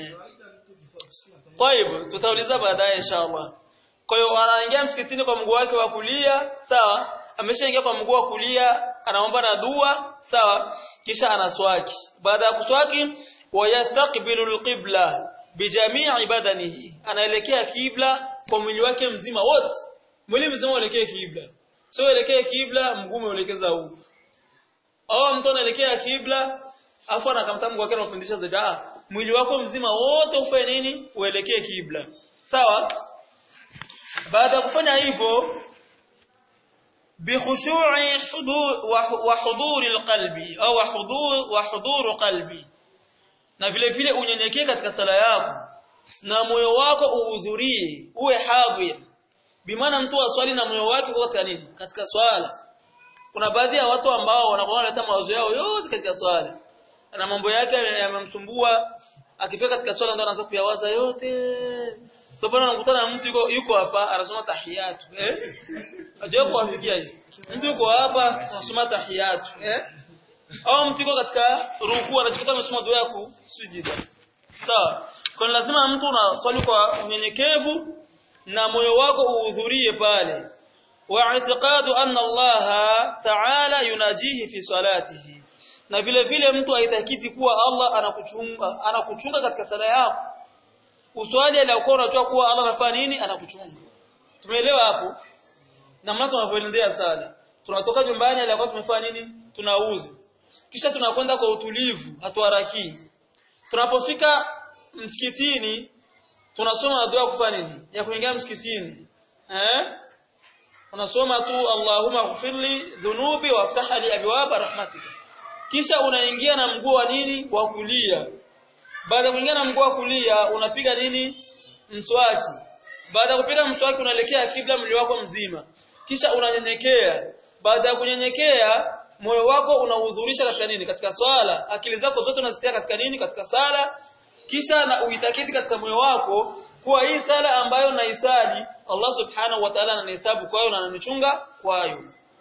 kwa hivyo tutauliza baadaye inshallah kwa hiyo anaingia msikitini kwa mguu wake wa kulia sawa ameshaingia kwa mguu wa kulia anaomba na dua sawa kisha anaswaki baada ya kuswaki wayastaqbilu alqibla bijamii badanihi anaelekea kibla kwa mwili wake mzima wote mwili mzima uelekee kibla sio uelekee kibla mguu umeelekeza huko au mtu anaelekea kibla afu anakamta mguu wake anafundisha zaidi ah mwili wako mzima wote ufanye nini uelekee kibla sawa baada ya kufanya hivyo بخشوع حضور وحضور القلب au حضور وحضور قلبي na vile vile unyenyekee katika sala yako na moyo wako uhudhurie uwe hadhir bimaana mtu aswali na moyo wake katika nini katika swala kuna baadhi ya watu ambao wanakuwa wanaleta mawazo yao yote katika swala na mambo yake yamemsumbua akifika katika swala ndo anaanza kuyawaza yote kwa mfano unakutana na mtu yuko yuko hapa anasoma tahiyatu eh ajabu kuwafikia hizi mtu yuko hapa anasoma tahiyatu eh au mtu yuko katika rukuu anajikuta amesoma dua ya kusujida sawa kwa lazima mtu unaswali kwa unyenyekevu na moyo wako uhudhurie pale wa i'tiqadu anna Allah ta'ala yunajihi fi salatihi na vile vile mtu aitakiti kuwa Allah anakuchunga anakuchunga katika sala yako uswali aliyokuwa unajua kuwa Allah anafanya nini anakuchunga tumeelewa hapo na maana tunavyoendea sala tunatoka nyumbani aliyokuwa tumefanya nini tunauzu kisha tunakwenda kwa utulivu hatuharaki tunapofika msikitini tunasoma dua kufanya nini ya kuingia msikitini eh unasoma tu Allahumma ighfirli dhunubi waftah li abwaaba rahmatika kisha unaingia na mguu wa nini wa kulia baada ya kuingia na mguu wa kulia unapiga nini mswaki baada ya kupiga mswaki unaelekea kibla mwili wako mzima kisha unanyenyekea baada ya kunyenyekea moyo wako unahudhurisha katika nini katika swala akili zako zote unazitia katika nini katika sala kisha na uitakiti katika moyo wako kuwa hii sala ambayo naisali Allah subhanahu wa ta'ala ananihesabu kwayo na ananichunga kwayo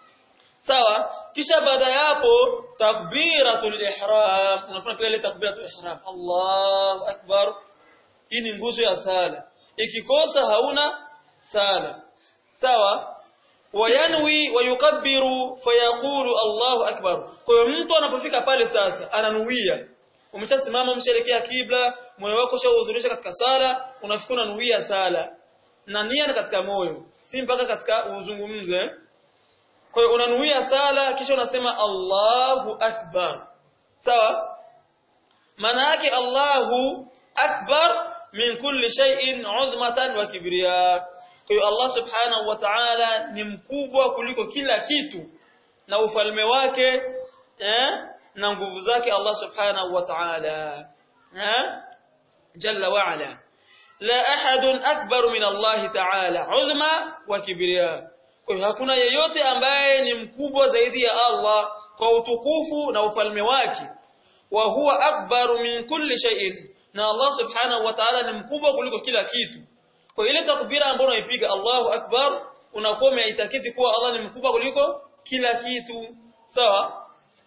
sawa kisha baada ya hapo takbiratul ihram unafanya pia ile takbiratul ihram Allahu akbar hii ni nguzo ya sala ikikosa hauna sala sawa wayanwi wayukabbiru fayaqulu Allahu akbar kwa hiyo mtu anapofika pale sasa ananuia umeshasimama umeshaelekea kibla moyo wako ushahudhurisha katika sala unafika unanuia sala na nia ni katika moyo si mpaka katika uzungumze kwa hiyo unanuia sala kisha unasema Allahu akbar sawa maana yake Allahu akbar min kulli shay'in uzmatan wa kibriya kwa hiyo Allah subhanahu wa ta'ala ni mkubwa kuliko kila kitu na ufalme wake eh na nguvu zake Allah subhanahu wa ta'ala eh jalla wa ala la ahadun akbar min Allah ta'ala uzma wa kibriya kwa hiyo hakuna yeyote ambaye ni mkubwa zaidi ya Allah kwa utukufu na ufalme wake wa huwa akbaru min kulli shay'in na Allah subhanahu wa ta'ala ni mkubwa kuliko kila kitu kwa ile takbira ambayo unaipiga Allahu akbar unakuwa umeitakiti kuwa Allah ni mkubwa kuliko kila kitu sawa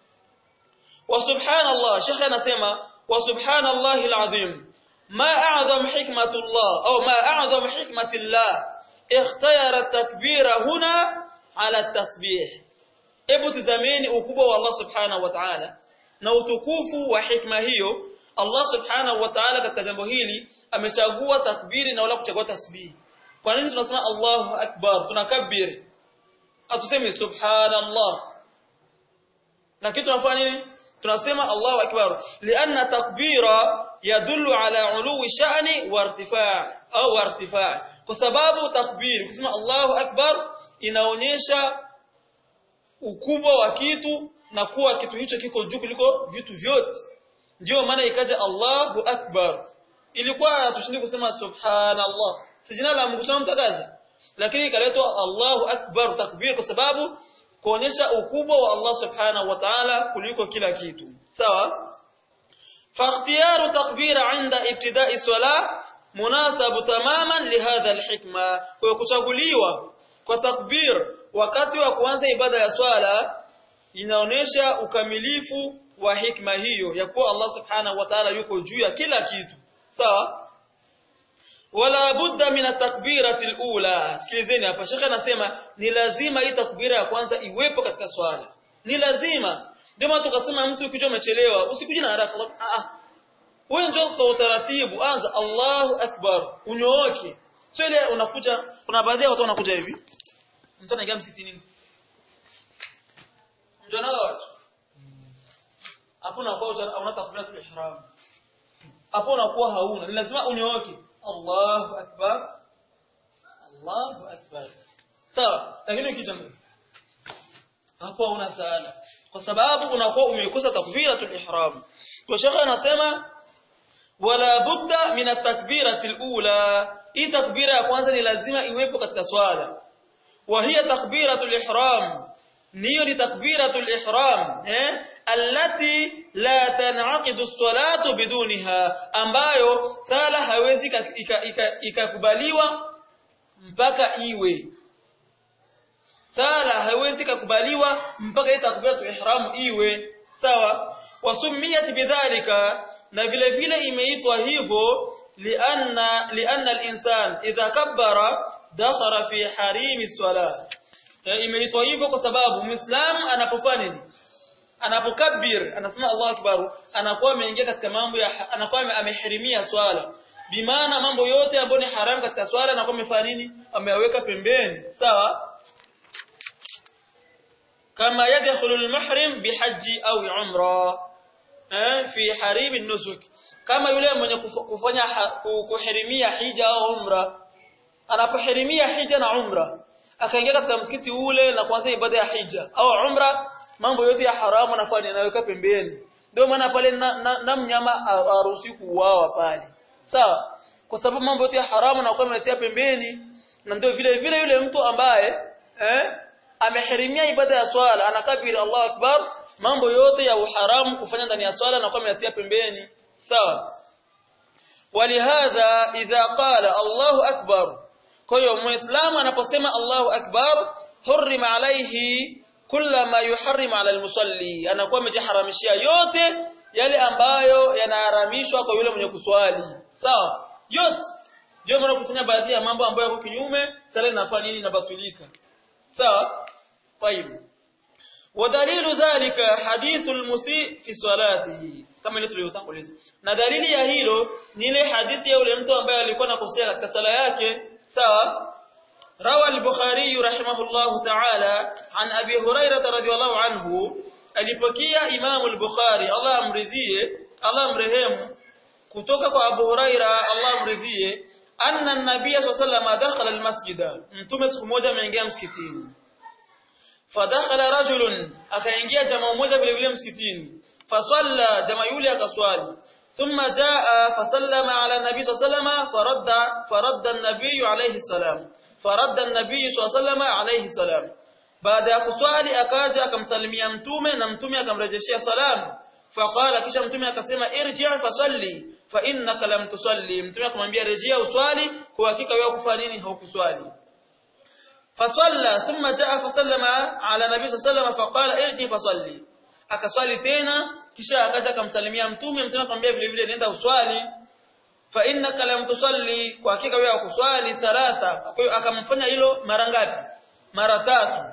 wa subhanallah shekhe anasema wa subhanallahi alazim ma a'zam hikmatullah au ma a'zam hikmatillah ikhtayara takbira huna ala tasbih hebu tazameni ukubwa wa Allah subhanahu wa ta'ala na utukufu wa hikma hiyo Allah subhanahu wa ta'ala katika jambo hili amechagua takbiri na wala kuchagua tasbih kwa nini tunasema Allahu akbar tunakabiri atuseme subhanallah lakini tunafanya nini tunasema Allahu akbar lianna takbira yadullu ala uluwi sha'ni wa irtifa' au irtifa' kwa sababu takbir kusema Allahu akbar inaonyesha ukubwa wa kitu na kuwa kitu hicho kiko juu kuliko vitu vyote ndio maana ikaja Allahu akbar ilikuwa tushindi kusema subhanallah si jina la Mungu sana mtakaza lakini ikaletwa Allahu akbar takbir kwa sababu kuonyesha ukubwa wa Allah subhanahu wa ta'ala kuliko kila kitu sawa فاختيار تكبير عند ابتداء الصلاه مناسب تماما لهذا الحكمه kwa kuchaguliwa kwa takbir wakati wa kuanza ibada ya swala inaonesha ukamilifu wa hikma hiyo ya kuwa Allah subhanahu wa ta'ala yuko juu ya kila kitu sawa wala budda min at-takbirati al-ula sikilizeni hapa shekhe anasema ni lazima hii takbira ya kwanza iwepo katika swala ni lazima ndio maana tukasema mtu ukija umechelewa usikuje na haraka ah ah wewe njoo kwa utaratibu anza Allahu akbar unyooke sio ile unakuja kuna baadhi ya watu wanakuja hivi mtu anaingia msikitini ndio nao watu hapo unakuwa una takbiratul ihram hapo unakuwa hauna ni lazima unyooke Allahu akbar Allahu akbar sawa lakini ukija hapo una sala kwa sababu unakuwa umekosa takbiratul ihram kwa shekha anasema wala budda min at-takbirati al-ula hii takbira ya kwanza ni lazima iwepo katika swala wa hiya takbiratul ihram niyo ni takbiratul ihram eh allati la tanqidu as-salatu bidunha ambayo sala haiwezi ikakubaliwa mpaka iwe sala haiwezi kukubaliwa mpaka ile takbiratul ihram iwe sawa wasumiyat bidhalika na vile vile imeitwa hivyo lianna lianna al-insan idha kabbara dakhala fi harimi salah imeitwa hivyo kwa sababu muislam anapofanya nini anapokabir anasema Allahu akbar anakuwa ameingia katika mambo ya anakuwa amehirimia swala bimaana mambo yote ambayo ni haramu katika swala anakuwa amefanya nini ameyaweka pembeni sawa kama yadkhulu al-muhrim bihaji au umra eh fi harim an-nusuk kama yule mwenye kufanya kuhirimia hija au umra anapohirimia hija na umra akaingia katika msikiti ule na kuanza ibada ya hija au umra mambo yote ya haramu anafanya anaweka pembeni ndio maana pale na, na, na mnyama haruhusi kuuawa pale sawa kwa sababu mambo yote ya haramu na kwa ametia pembeni na ndio vile vile yule mtu ambaye eh amehirimia ibada ya swala anakabiri Allahu akbar mambo yote ya uharamu kufanya ndani ya swala na kwa ametia pembeni sawa ولهذا إذا قال الله أكبر kwa hiyo muislamu anaposema Allahu akbar hurima alaihi kulla ma yuharrim ala almusalli anakuwa amejiharamishia yote yale ambayo yanaharamishwa kwa yule mwenye kuswali sawa yote ndio maana kufanya baadhi ya mambo ambayo yako kinyume sala inafanya nini inabatilika sawa طيب ودليل ذلك حديث المسيء في صلاته kama ile tuliyotanguliza na dalili ya hilo ni ile hadithi ya yule mtu ambaye alikuwa anakosea katika sala yake sawa روى البخاري رحمه الله تعالى عن أبي هريرة رضي الله عنه alipokia Imam al-Bukhari Allah amridhie Allah amrehemu kutoka kwa Abu Huraira Allah amridhie anna an-nabiy sallallahu alayhi dakhala al-masjida mtume siku moja ameingia msikitini fadakhala rajulun akaingia jamaa mmoja vile vile msikitini fasalla jamaa yule akaswali ثم جاء فسلم على النبي صلى الله عليه وسلم فرد فرد النبي عليه السلام فرد النبي صلى الله عليه وسلم عليه السلام baada ya kuswali akaja akamsalimia mtume na mtume akamrejeshea salamu faqala kisha mtume akasema irji' fasalli fa innaka lam tusalli mtume akamwambia rejea uswali kwa hakika wewe kufanya nini haukuswali fasalla thumma jaa fasallama ala nabii sallallahu alayhi faqala irji fasalli akaswali tena kisha akaja akamsalimia mtume mtume akamwambia vile vile nenda uswali fa innaka lam tusalli kwa hakika wewe hakuswali thalatha kwa hiyo akamfanya hilo mara ngapi mara tatu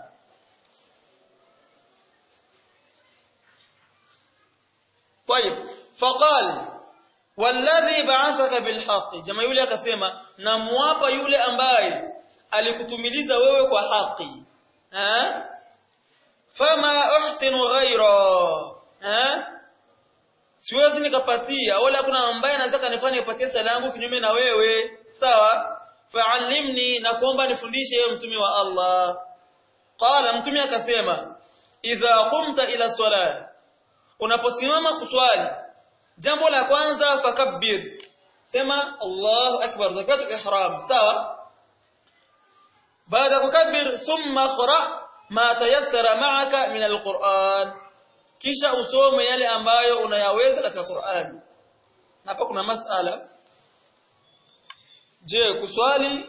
طيب فقال والذي بعثك بالحق jamaa yule akasema namwapa yule ambaye alikutumiliza wewe kwa haki eh fama uhsinu ghaira eh siwezi nikapatia wala kuna ambaye anaweza kanifanya nipatie sala yangu kinyume na wewe sawa fa'allimni na kuomba nifundishe wewe mtume wa Allah qala mtume akasema idha qumta ila salat unaposimama kuswali jambo la kwanza fakabbir sema Allahu akbar zakatul ihram sawa baada kukabbir thumma qra ma tayassara ma'aka min alquran kisha usome yale ambayo unayaweza katika Qur'an hapa kuna masala je kuswali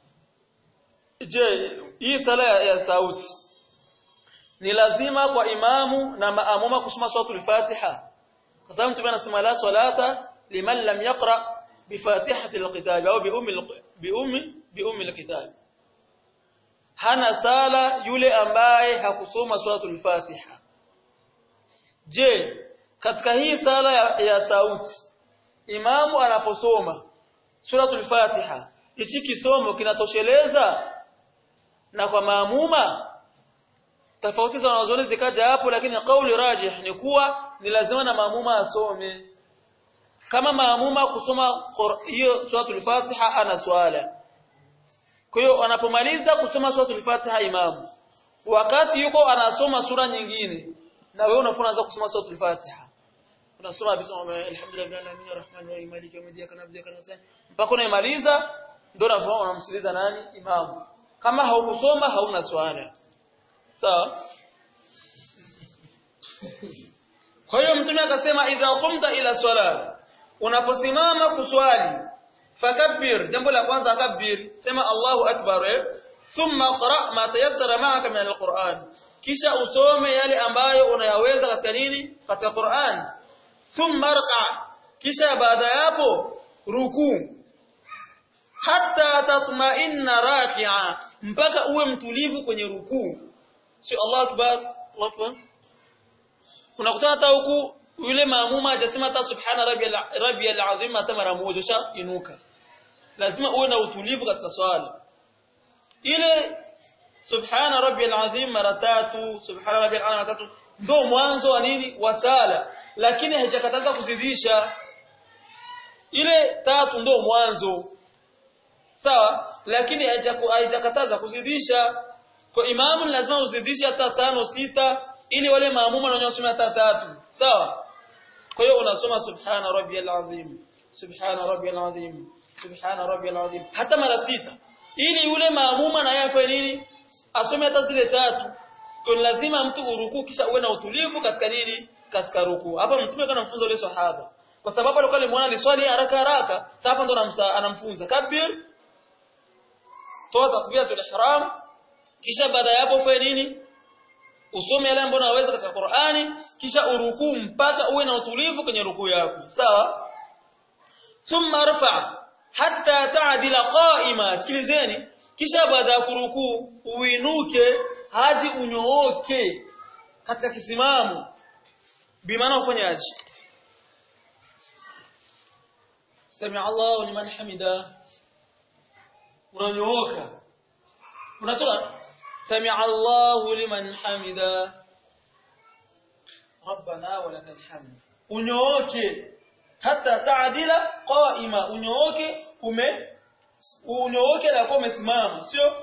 je hii sala ya sauti ni lazima kwa imamu na maamuma kusoma suratul Fatiha kwa sababu mtume anasema la salata liman lam yaqra bi fatihati alkitab au bi ummi bi ummi bi ummi alkitab hana sala yule ambaye hakusoma suratul Fatiha je katika hii sala ya, ya sauti imamu anaposoma suratul Fatiha hichi kisomo kinatosheleza na kwa maamuma tofauti za wanazuoni zikaja hapo lakini kauli rajih ni kuwa ni lazima na maamuma asome kama maamuma kusoma hiyo suratul Fatiha ana swala kwa hiyo anapomaliza kusoma suratul Fatiha imamu wakati yuko anasoma sura nyingine na wewe unafunza kusoma suratul Fatiha unasoma bisoma alhamdulillah alamin arrahman arrahim maliki yawmiddin kana abdika kana mpaka unaimaliza ndio unafahamu unamsikiliza nani imamu kama haukusoma hauna swala sawa kwa hiyo mtume akasema idha qumta ila swala unaposimama kuswali fakabbir jambo la kwanza akabbir sema Allahu akbar eh? thumma qra ma tayassara ma'aka min alquran kisha usome yale ambayo unayaweza katika nini katika Qur'an thumma rqa kisha baada yapo ruku hatta tatma'inna raki'a mpaka uwe mtulivu kwenye rukuu si Allah akbar Allah akbar unakutana hata huku yule maamuma hajasema hata subhana rabbiyal rabbiyal azim hata mara moja sha inuka lazima uwe na utulivu katika swala ile subhana rabbiyal azim mara tatu subhana rabbiyal azim mara tatu ndio mwanzo wa nini wa sala lakini haijakataza kuzidisha ile tatu ndio mwanzo sawa lakini haijakataza kuzidisha kwa imamu lazima uzidishe hata tano sita ili wale maamuma na wasome hata tatu sawa kwa hiyo unasoma subhana rabbiyal azim subhana rabbiyal azim subhana rabbiyal azim hata mara sita ili yule maamuma na yeye afanye nini asome hata zile tatu kwa lazima mtu uruku kisha uwe na utulivu katika nini katika ruku hapa mtume kana mfunza yule sahaba kwa sababu alikuwa alimuona aliswali haraka haraka sasa hapa ndo anamfunza kabir toa takbiratul ihram kisha baada ya hapo fanye nini usome yale ambayo unaweza katika Qur'ani kisha urukuu mpaka uwe na utulivu kwenye rukuu yako sawa thumma rfa hatta ta'dila qa'ima sikilizeni kisha baada ya kurukuu uinuke hadi unyooke katika kisimamo bimaana ufanyaje sami Allahu liman hamida unanyooka unatoka سمع الله لمن حمدا ربنا ولك الحمد unyooke hata taadila qaima unyooke ume unyooke na kwa umesimama sio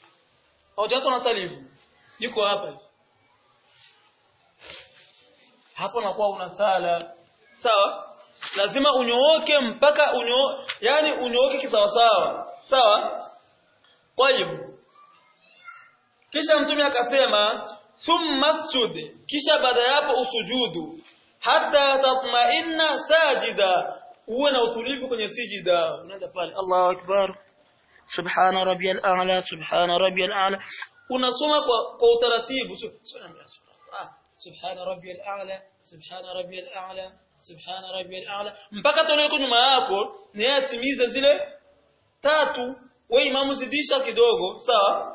hojato na salifu niko hapa hapo nakuwa una sala sawa lazima unyooke mpaka unyo yani unyooke kisawasawa sawa طيب kisha mtume akasema thumma sujud kisha baada yapo usujudu hata tatma'inna sajida uwe na utulivu kwenye sijida unaenda pale Allahu akbar subhana rabbiyal a'la subhana rabbiyal a'la unasoma kwa, kwa utaratibu subhana rabbiyal a'la subhana rabbiyal a'la subhana rabbiyal a'la mpaka toleo nyuma yako ni yatimize zile tatu wewe imamu zidisha kidogo sawa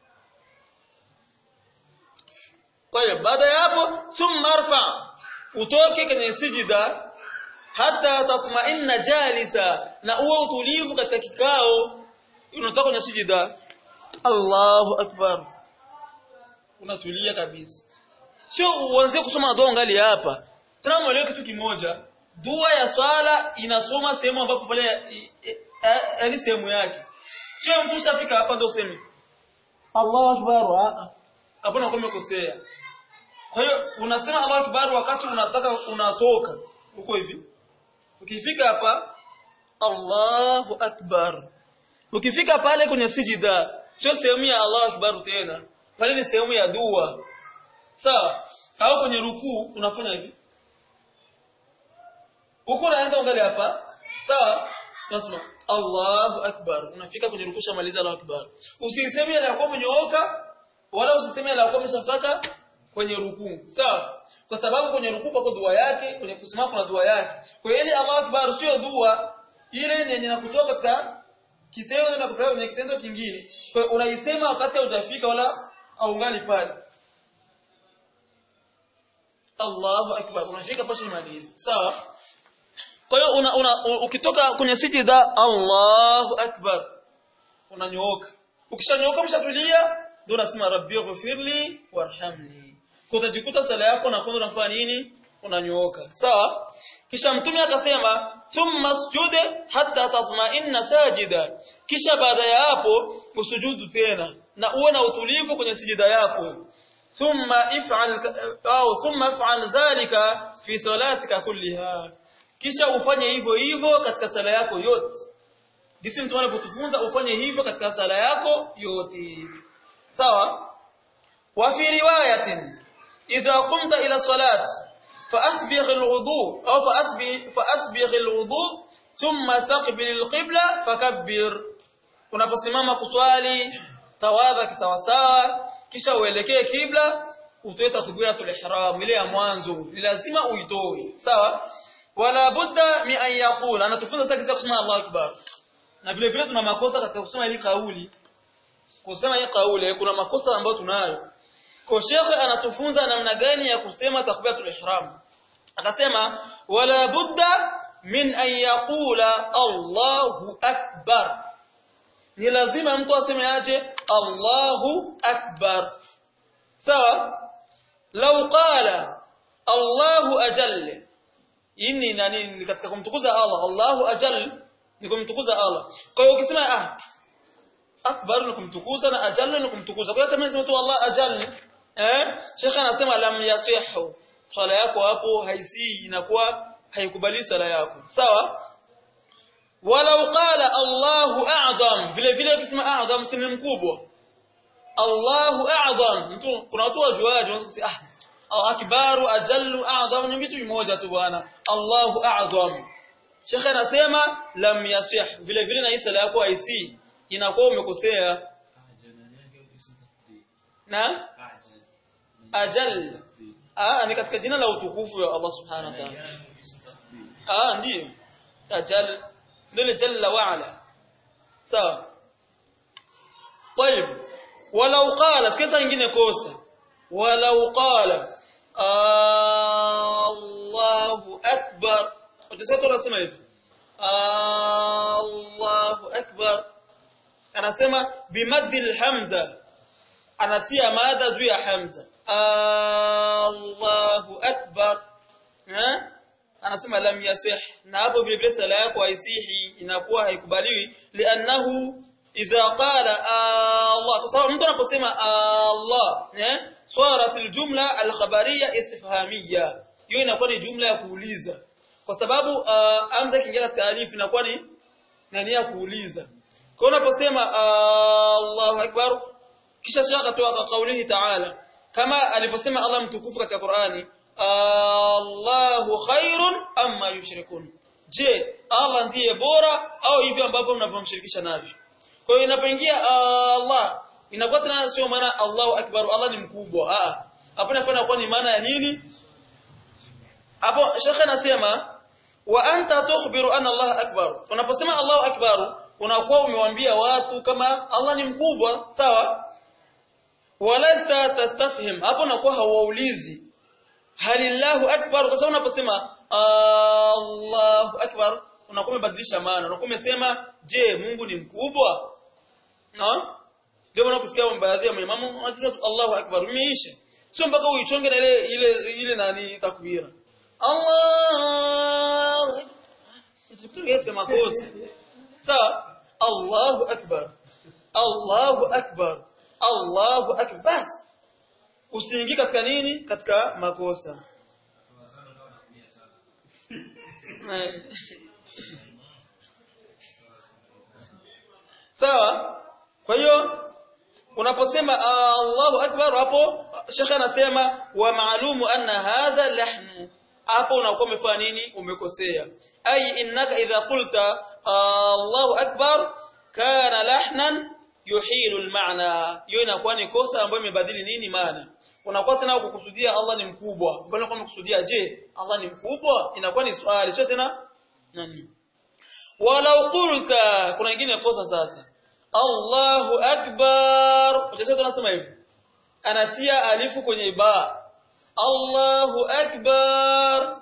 kwa hiyo baada ya hapo thumma arfa utoke kwenye sijida hata tatma'inna jalisa na uwe utulivu katika kikao unatoka kwenye sijida Allahu akbar unatulia kabisa sio uanze kusoma dua ngali hapa tena mwelewe kitu kimoja dua ya swala inasoma sehemu ambapo pale yaani sehemu yake sio mtu ushafika hapa ndio useme Allahu akbar hapo na umekosea kwa hiyo unasema Allahu akbar wakati unataka unatoka uko hivi ukifika hapa Allahu akbar ukifika pale kwenye sijida sio sehemu ya Allahu akbar tena pale ni sehemu ya dua sawa au kwenye rukuu unafanya hivi uko unaenda ungali hapa sawa unasema Allahu akbar unafika kwenye rukuu shamaliza Allahu akbar usiseme ile yako umenyooka wala usiseme ile yako umeshafaka kwenye rukuu sawa kwa sababu kwenye rukuu pako dua yake kwenye kusimama kuna dua yake kwa hiyo ile Allahu akbar sio dua ile ni yenye nakutoka katika kitendo na kupeleka kwenye kitendo kingine kwa hiyo unaisema wakati haujafika wala aungali pale Allahu akbar unafika pasha maliza sawa kwa hiyo una, una, ukitoka kwenye sijida Allahu akbar unanyooka ukishanyooka mshatulia ndio unasema rabbi ighfirli warhamni kwa utajikuta sala yako na kwanza unafanya nini unanyooka sawa kisha mtume akasema thumma sujud hatta tatma'inna sajida kisha baada ya hapo usujudu tena na uwe na utulivu kwenye sijida yako thumma if'al au thumma if'al dhalika fi salatika kulliha kisha ufanye hivyo hivyo katika sala yako yote jinsi mtume anavyotufunza ufanye hivyo katika sala yako yote sawa wa fi riwayatin idha qumta ila salat فأسبغ الوضوء أو فأسبغ, فأسبغ الوضوء ثم استقبل القبلة فكبر unaposimama kuswali tawadha kisawasawa kisha uelekee kibla utoe takbiratul ihram ile ya mwanzo ni lazima uitoe sawa wala budda mi an yaqul anatufunza sasa kisa kusema Allahu akbar na vile vile tuna makosa katika kusema hii kauli kusema hii kauli kuna makosa ambayo tunayo kwa shekhe anatufunza namna gani ya kusema takbiratul ihram akasema wala budda min an yaqula Allahu akbar ni lazima mtu aseme aje Allahu akbar sawa law qala Allahu ajall inni nani katika kumtukuza Allah Allahu ajall ni kumtukuza Allah kwa hiyo ukisema ah akbar ni kumtukuza na ajall ni kumtukuza kwa hiyo tamani tu Allah ajall eh shekhe anasema lam yasihu swala yako hapo haisi inakuwa haikubali sala yako sawa walau qala Allahu a'zam vile vile ukisema a'zam si mkubwa Allahu a'zam mtu kuna watu wajuaji wanaweza kusema ah au akbaru ajallu a'zam ni vitu vimoja tu bwana Allahu a'zam Sheikh anasema lam yasih vile vile na hii sala yako haisi inakuwa umekosea na ajal ah ni katika jina la utukufu wa Allah subhanahu wa ta'ala ah ndio ajal ndio jalla wa ala sawa طيب ولو قال كيف nyingine kosa ولو قال Allahu akbar utasema unasema hivi Allahu akbar anasema bimadhi alhamza anatia mada juu ya hamza Allahu akbar eh anasema lam yasih na hapo vile vile sala yako haisihi inakuwa haikubaliwi li'annahu idha qala Allah kwa sababu mtu anaposema Allah eh swarat aljumla alkhabariyya istifhamiyya hiyo inakuwa ni jumla ya kuuliza kwa sababu uh, amza ikiingia katika alifu inakuwa ni nani ya kuuliza kwa unaposema Allahu akbar kisha shaka akatoa kaulihi ta'ala kama alivyosema Allah mtukufu katika Qur'ani Allahu khairun amma yushrikun je Allah ndiye bora au hivyo ambavyo mnavyomshirikisha navyo kwa hiyo inapoingia Allah inakuwa tena sio maana Allahu akbar Allah ni mkubwa ah hapo inafanya kuwa ni maana ya nini hapo shekhe anasema wa anta tukhbiru anna Allah akbar unaposema Allahu akbar unakuwa umewaambia watu kama Allah ni mkubwa sawa walasta tastafhim hapo unakuwa hauulizi halillahu akbar kwa sababu unaposema Allahu akbar unakuwa umebadilisha maana unakuwa umesema je Mungu ni mkubwa no ndio maana kusikia baadhi ya maimamu wanasema Allahu akbar umeisha sio mpaka uichonge na ile ile ile nani takbira Allah Tukitu makosa sawa Allahu akbar Allahu akbar Allahu akbar bas usiingie katika nini katika makosa sawa kwa hiyo unaposema Allahu akbar hapo shekhe anasema wa maalumu anna hadha lahnu hapo unakuwa umefanya nini umekosea ay innaka idha qulta Allahu akbar kana lahnan yuhilu almaana hiyo inakuwa ni kosa ambayo imebadili nini maana unakuwa tena kukusudia Allah ni mkubwa bali unakuwa umekusudia je Allah ni mkubwa inakuwa ni swali sio tena nani walau qulta kuna nyingine kosa sasa Allahu akbar utasema tunasema hivi anatia alifu kwenye ba Allahu akbar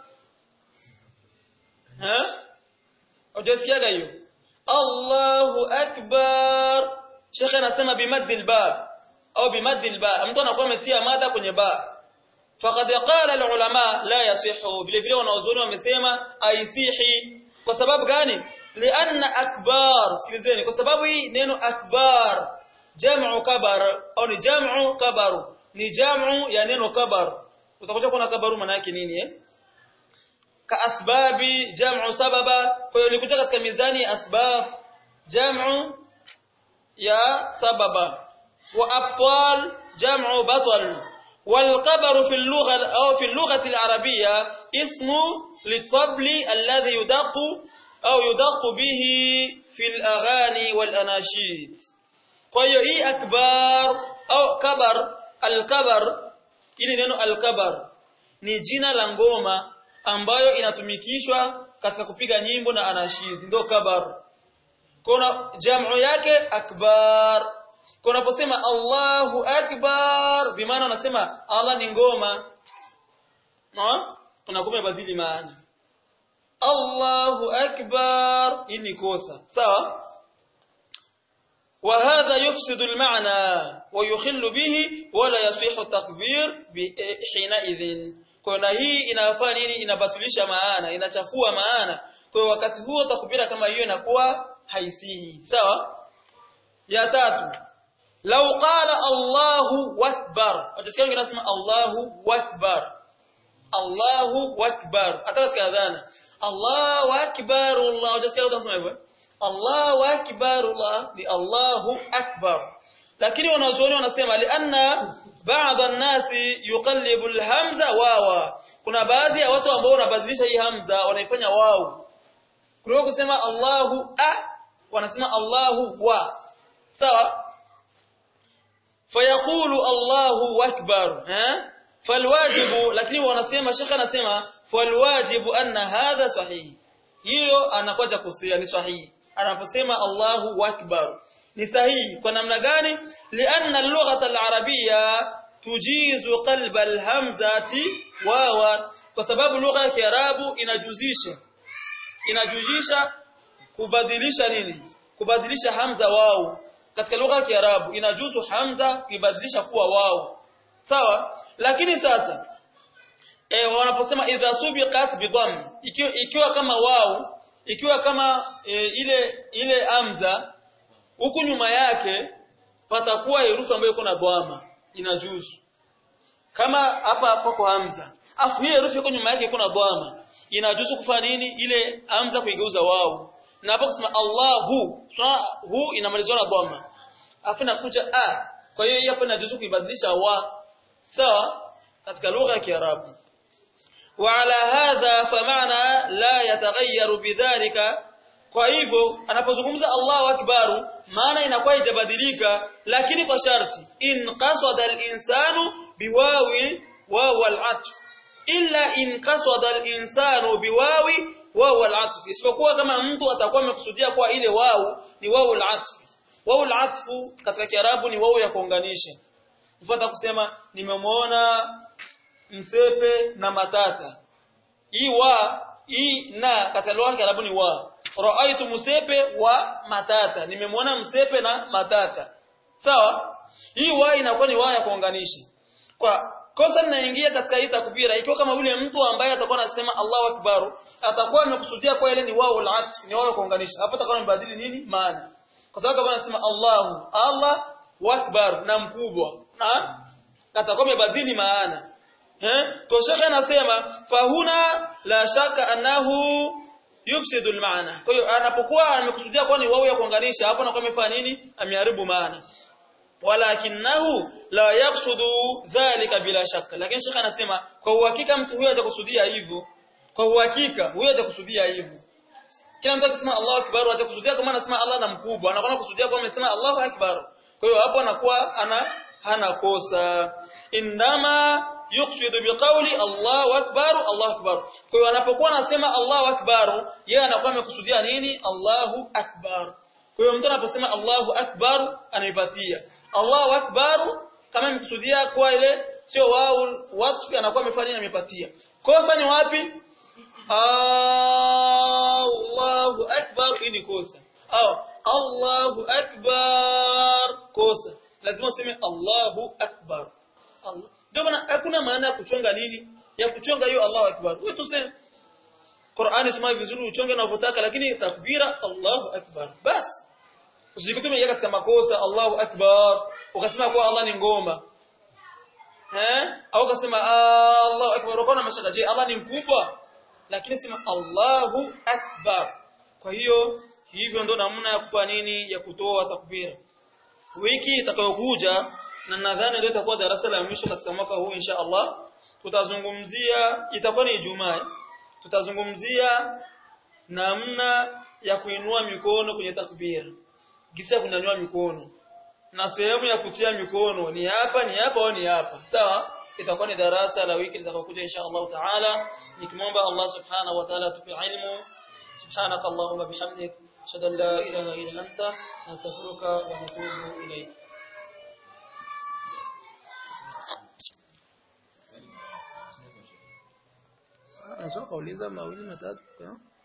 ha Hujasikiaga hiyo Allahu akbar Sheikh anasema bimaddi albab au bimaddi alba mtu anakuwa ametia mada kwenye ba faqad qala alulama la yasihu vile vile wanaozoni wamesema aisihi kwa sababu gani lianna akbar sikilizeni kwa sababu hii neno akbar jam'u kabar au ni jam'u kabaru ni jam'u ya neno kabar utakuja kuona kabaru maana yake nini eh ka asbabi jam'u sababa kwa hiyo ilikuja katika mizani asbab jam'u ya sababa wa abtal jam'u batal والقبر في اللغة أو في اللغة العربية اسم للطبل الذي يدق أو يدق به في الأغاني والأناشيد فهي إيه أكبر أو كبر الكبر ili neno alkabar ni jina la ngoma ambayo inatumikishwa katika kupiga nyimbo na anashid ndio kabar kuna jamu yake akbar kwa unaposema Allahu akbar bimaana unasema Allah ni ngoma no unakuwa badili maana Allahu akbar hii ni kosa sawa وهذا يفسد المعنى ويخل به ولا يصح التكبير حينئذ kwa hii inafanya nini inabatilisha maana inachafua maana kwa wakati huo takbira kama hiyo inakuwa haisihi sawa ya tatu law qala Allahu akbar utasikia wengine wanasema Allahu akbar Allahu akbar hata katika adhana Allahu akbar Allah utasikia watu wanasema hivyo Allahu akbar Allah ni Allahu akbar lakini wanazuoni wanasema lianna baadhi an-nasi yuqallibu al-hamza wawa kuna baadhi ya watu ambao wanabadilisha hii hamza wanaifanya wao kuliko kusema Allahu a wanasema Allahu wa sawa fayaqulu Allahu akbar ha falwajibu lakini wanasema shekha anasema falwajibu anna hadha sahihi hiyo anakuja kusia ni sahihi anaposema Allahu akbar ni sahihi kwa namna gani lianna al-lughata al-arabiyya tujizu qalba al-hamzati wawa kwa sababu lugha ya Kiarabu inajuzisha inajuzisha kubadilisha nini kubadilisha hamza wao katika lugha ya Kiarabu inajuzu hamza kuibadilisha kuwa wao sawa lakini sasa e, wanaposema idha subiqat bidham ikiwa, ikiwa kama wao ikiwa kama e, ile ile hamza huku nyuma yake patakuwa herufi ambayo iko na dhamma inajuzu kama hapa hapo kwa hamza afu hiyo herufi iko nyuma yake kuna dhamma inajuzu kufanya nini ile hamza kuigeuza wao na hapo kusema Allahu sura hu inamalizwa na dhamma afu inakuja a kwa hiyo hapo inajuzu kuibadilisha wa sawa katika lugha ya Kiarabu وعلى هذا فمعنى لا يتغير بذلك kwa hivyo anapozungumza Allahu akbaru maana inakuwa ijabadilika lakini kwa sharti in qasada al-insanu biwawi wawa al-atf illa in qasada al-insanu biwawi wawa al-atf isipokuwa kama mtu atakuwa amekusudia kwa ile wau ni wawu al-atf wawu al-atf katika kiarabu ni wawu ya kuunganisha mfano kusema nimemwona msepe na matata hii wa hii na katika lugha ya Kiarabu ni wa raaitu musepe wa matata nimemwona msepe na matata sawa hii wa inakuwa ni wa ya kuunganisha kwa kosa linaingia katika hii takbira ikiwa kama yule mtu ambaye atakuwa anasema Allahu akbar atakuwa amekusudia kwa ile ni wao al-atf ni wao ya kuunganisha hapo atakuwa amebadili nini maana kwa sababu atakuwa anasema Allahu Allah akbar na mkubwa na atakuwa amebadili maana eh kwa shekhe anasema fahuna la shaka annahu yufsidu almaana kwa hiyo anapokuwa amekusudia kwa ni wao ya kuunganisha hapo anakuwa amefanya nini ameharibu maana walakinahu la yaksudu dhalika bila shaka lakini shekhe anasema kwa uhakika mtu huyo hajakusudia hivyo kwa uhakika huyo hajakusudia hivyo kila mtu akisema Allahu akbar hajakusudia kama anasema Allah na mkubwa anakuwa kusudia kama amesema Allahu akbar kwa hiyo hapo anakuwa ana hana kosa indama yuqsidu biqawli Allahu akbar Allahu akbar kwa hiyo anapokuwa anasema Allahu akbar yeye anakuwa amekusudia nini Allahu akbar kwa hiyo mtu anaposema Allahu akbar anaipatia Allahu akbar kama amekusudia kwa ile sio wao watu anakuwa amefanya nini amepatia kosa ni wapi Allahu akbar hii ni kosa au Allahu akbar kosa lazima useme Allahu akbar Allah ndio maana hakuna maana ya kuchonga nini ya kuchonga hiyo Allahu akbar wewe tuseme Qur'ani sema vizuri uchonge unavyotaka lakini takbira Allahu akbar bas usikutume katika makosa Allahu akbar ukasema kwa Allah ni ngoma eh au ukasema Allahu akbar ukaona mashaka je Allah ni mkubwa lakini sema Allahu akbar kwa hiyo hivyo ndo namna ya kufanya nini ya kutoa takbira wiki itakayokuja na nadhani ndio itakuwa darasa la mwisho katika mwaka huu insha Allah tutazungumzia itakuwa ni Ijumaa tutazungumzia namna ya kuinua mikono kwenye takbira gisi ya kunyanyua mikono na sehemu ya kutia mikono ni hapa ni hapa au ni hapa sawa itakuwa ni darasa la wiki litakayokuja insha Allah taala nikimwomba Allah subhanahu wa ta'ala tupe ilmu subhanaka allahumma bihamdik ashhadu an la ilaha illa anta astaghfiruka wa atubu ilayk Nasoma kauliza mawili matatu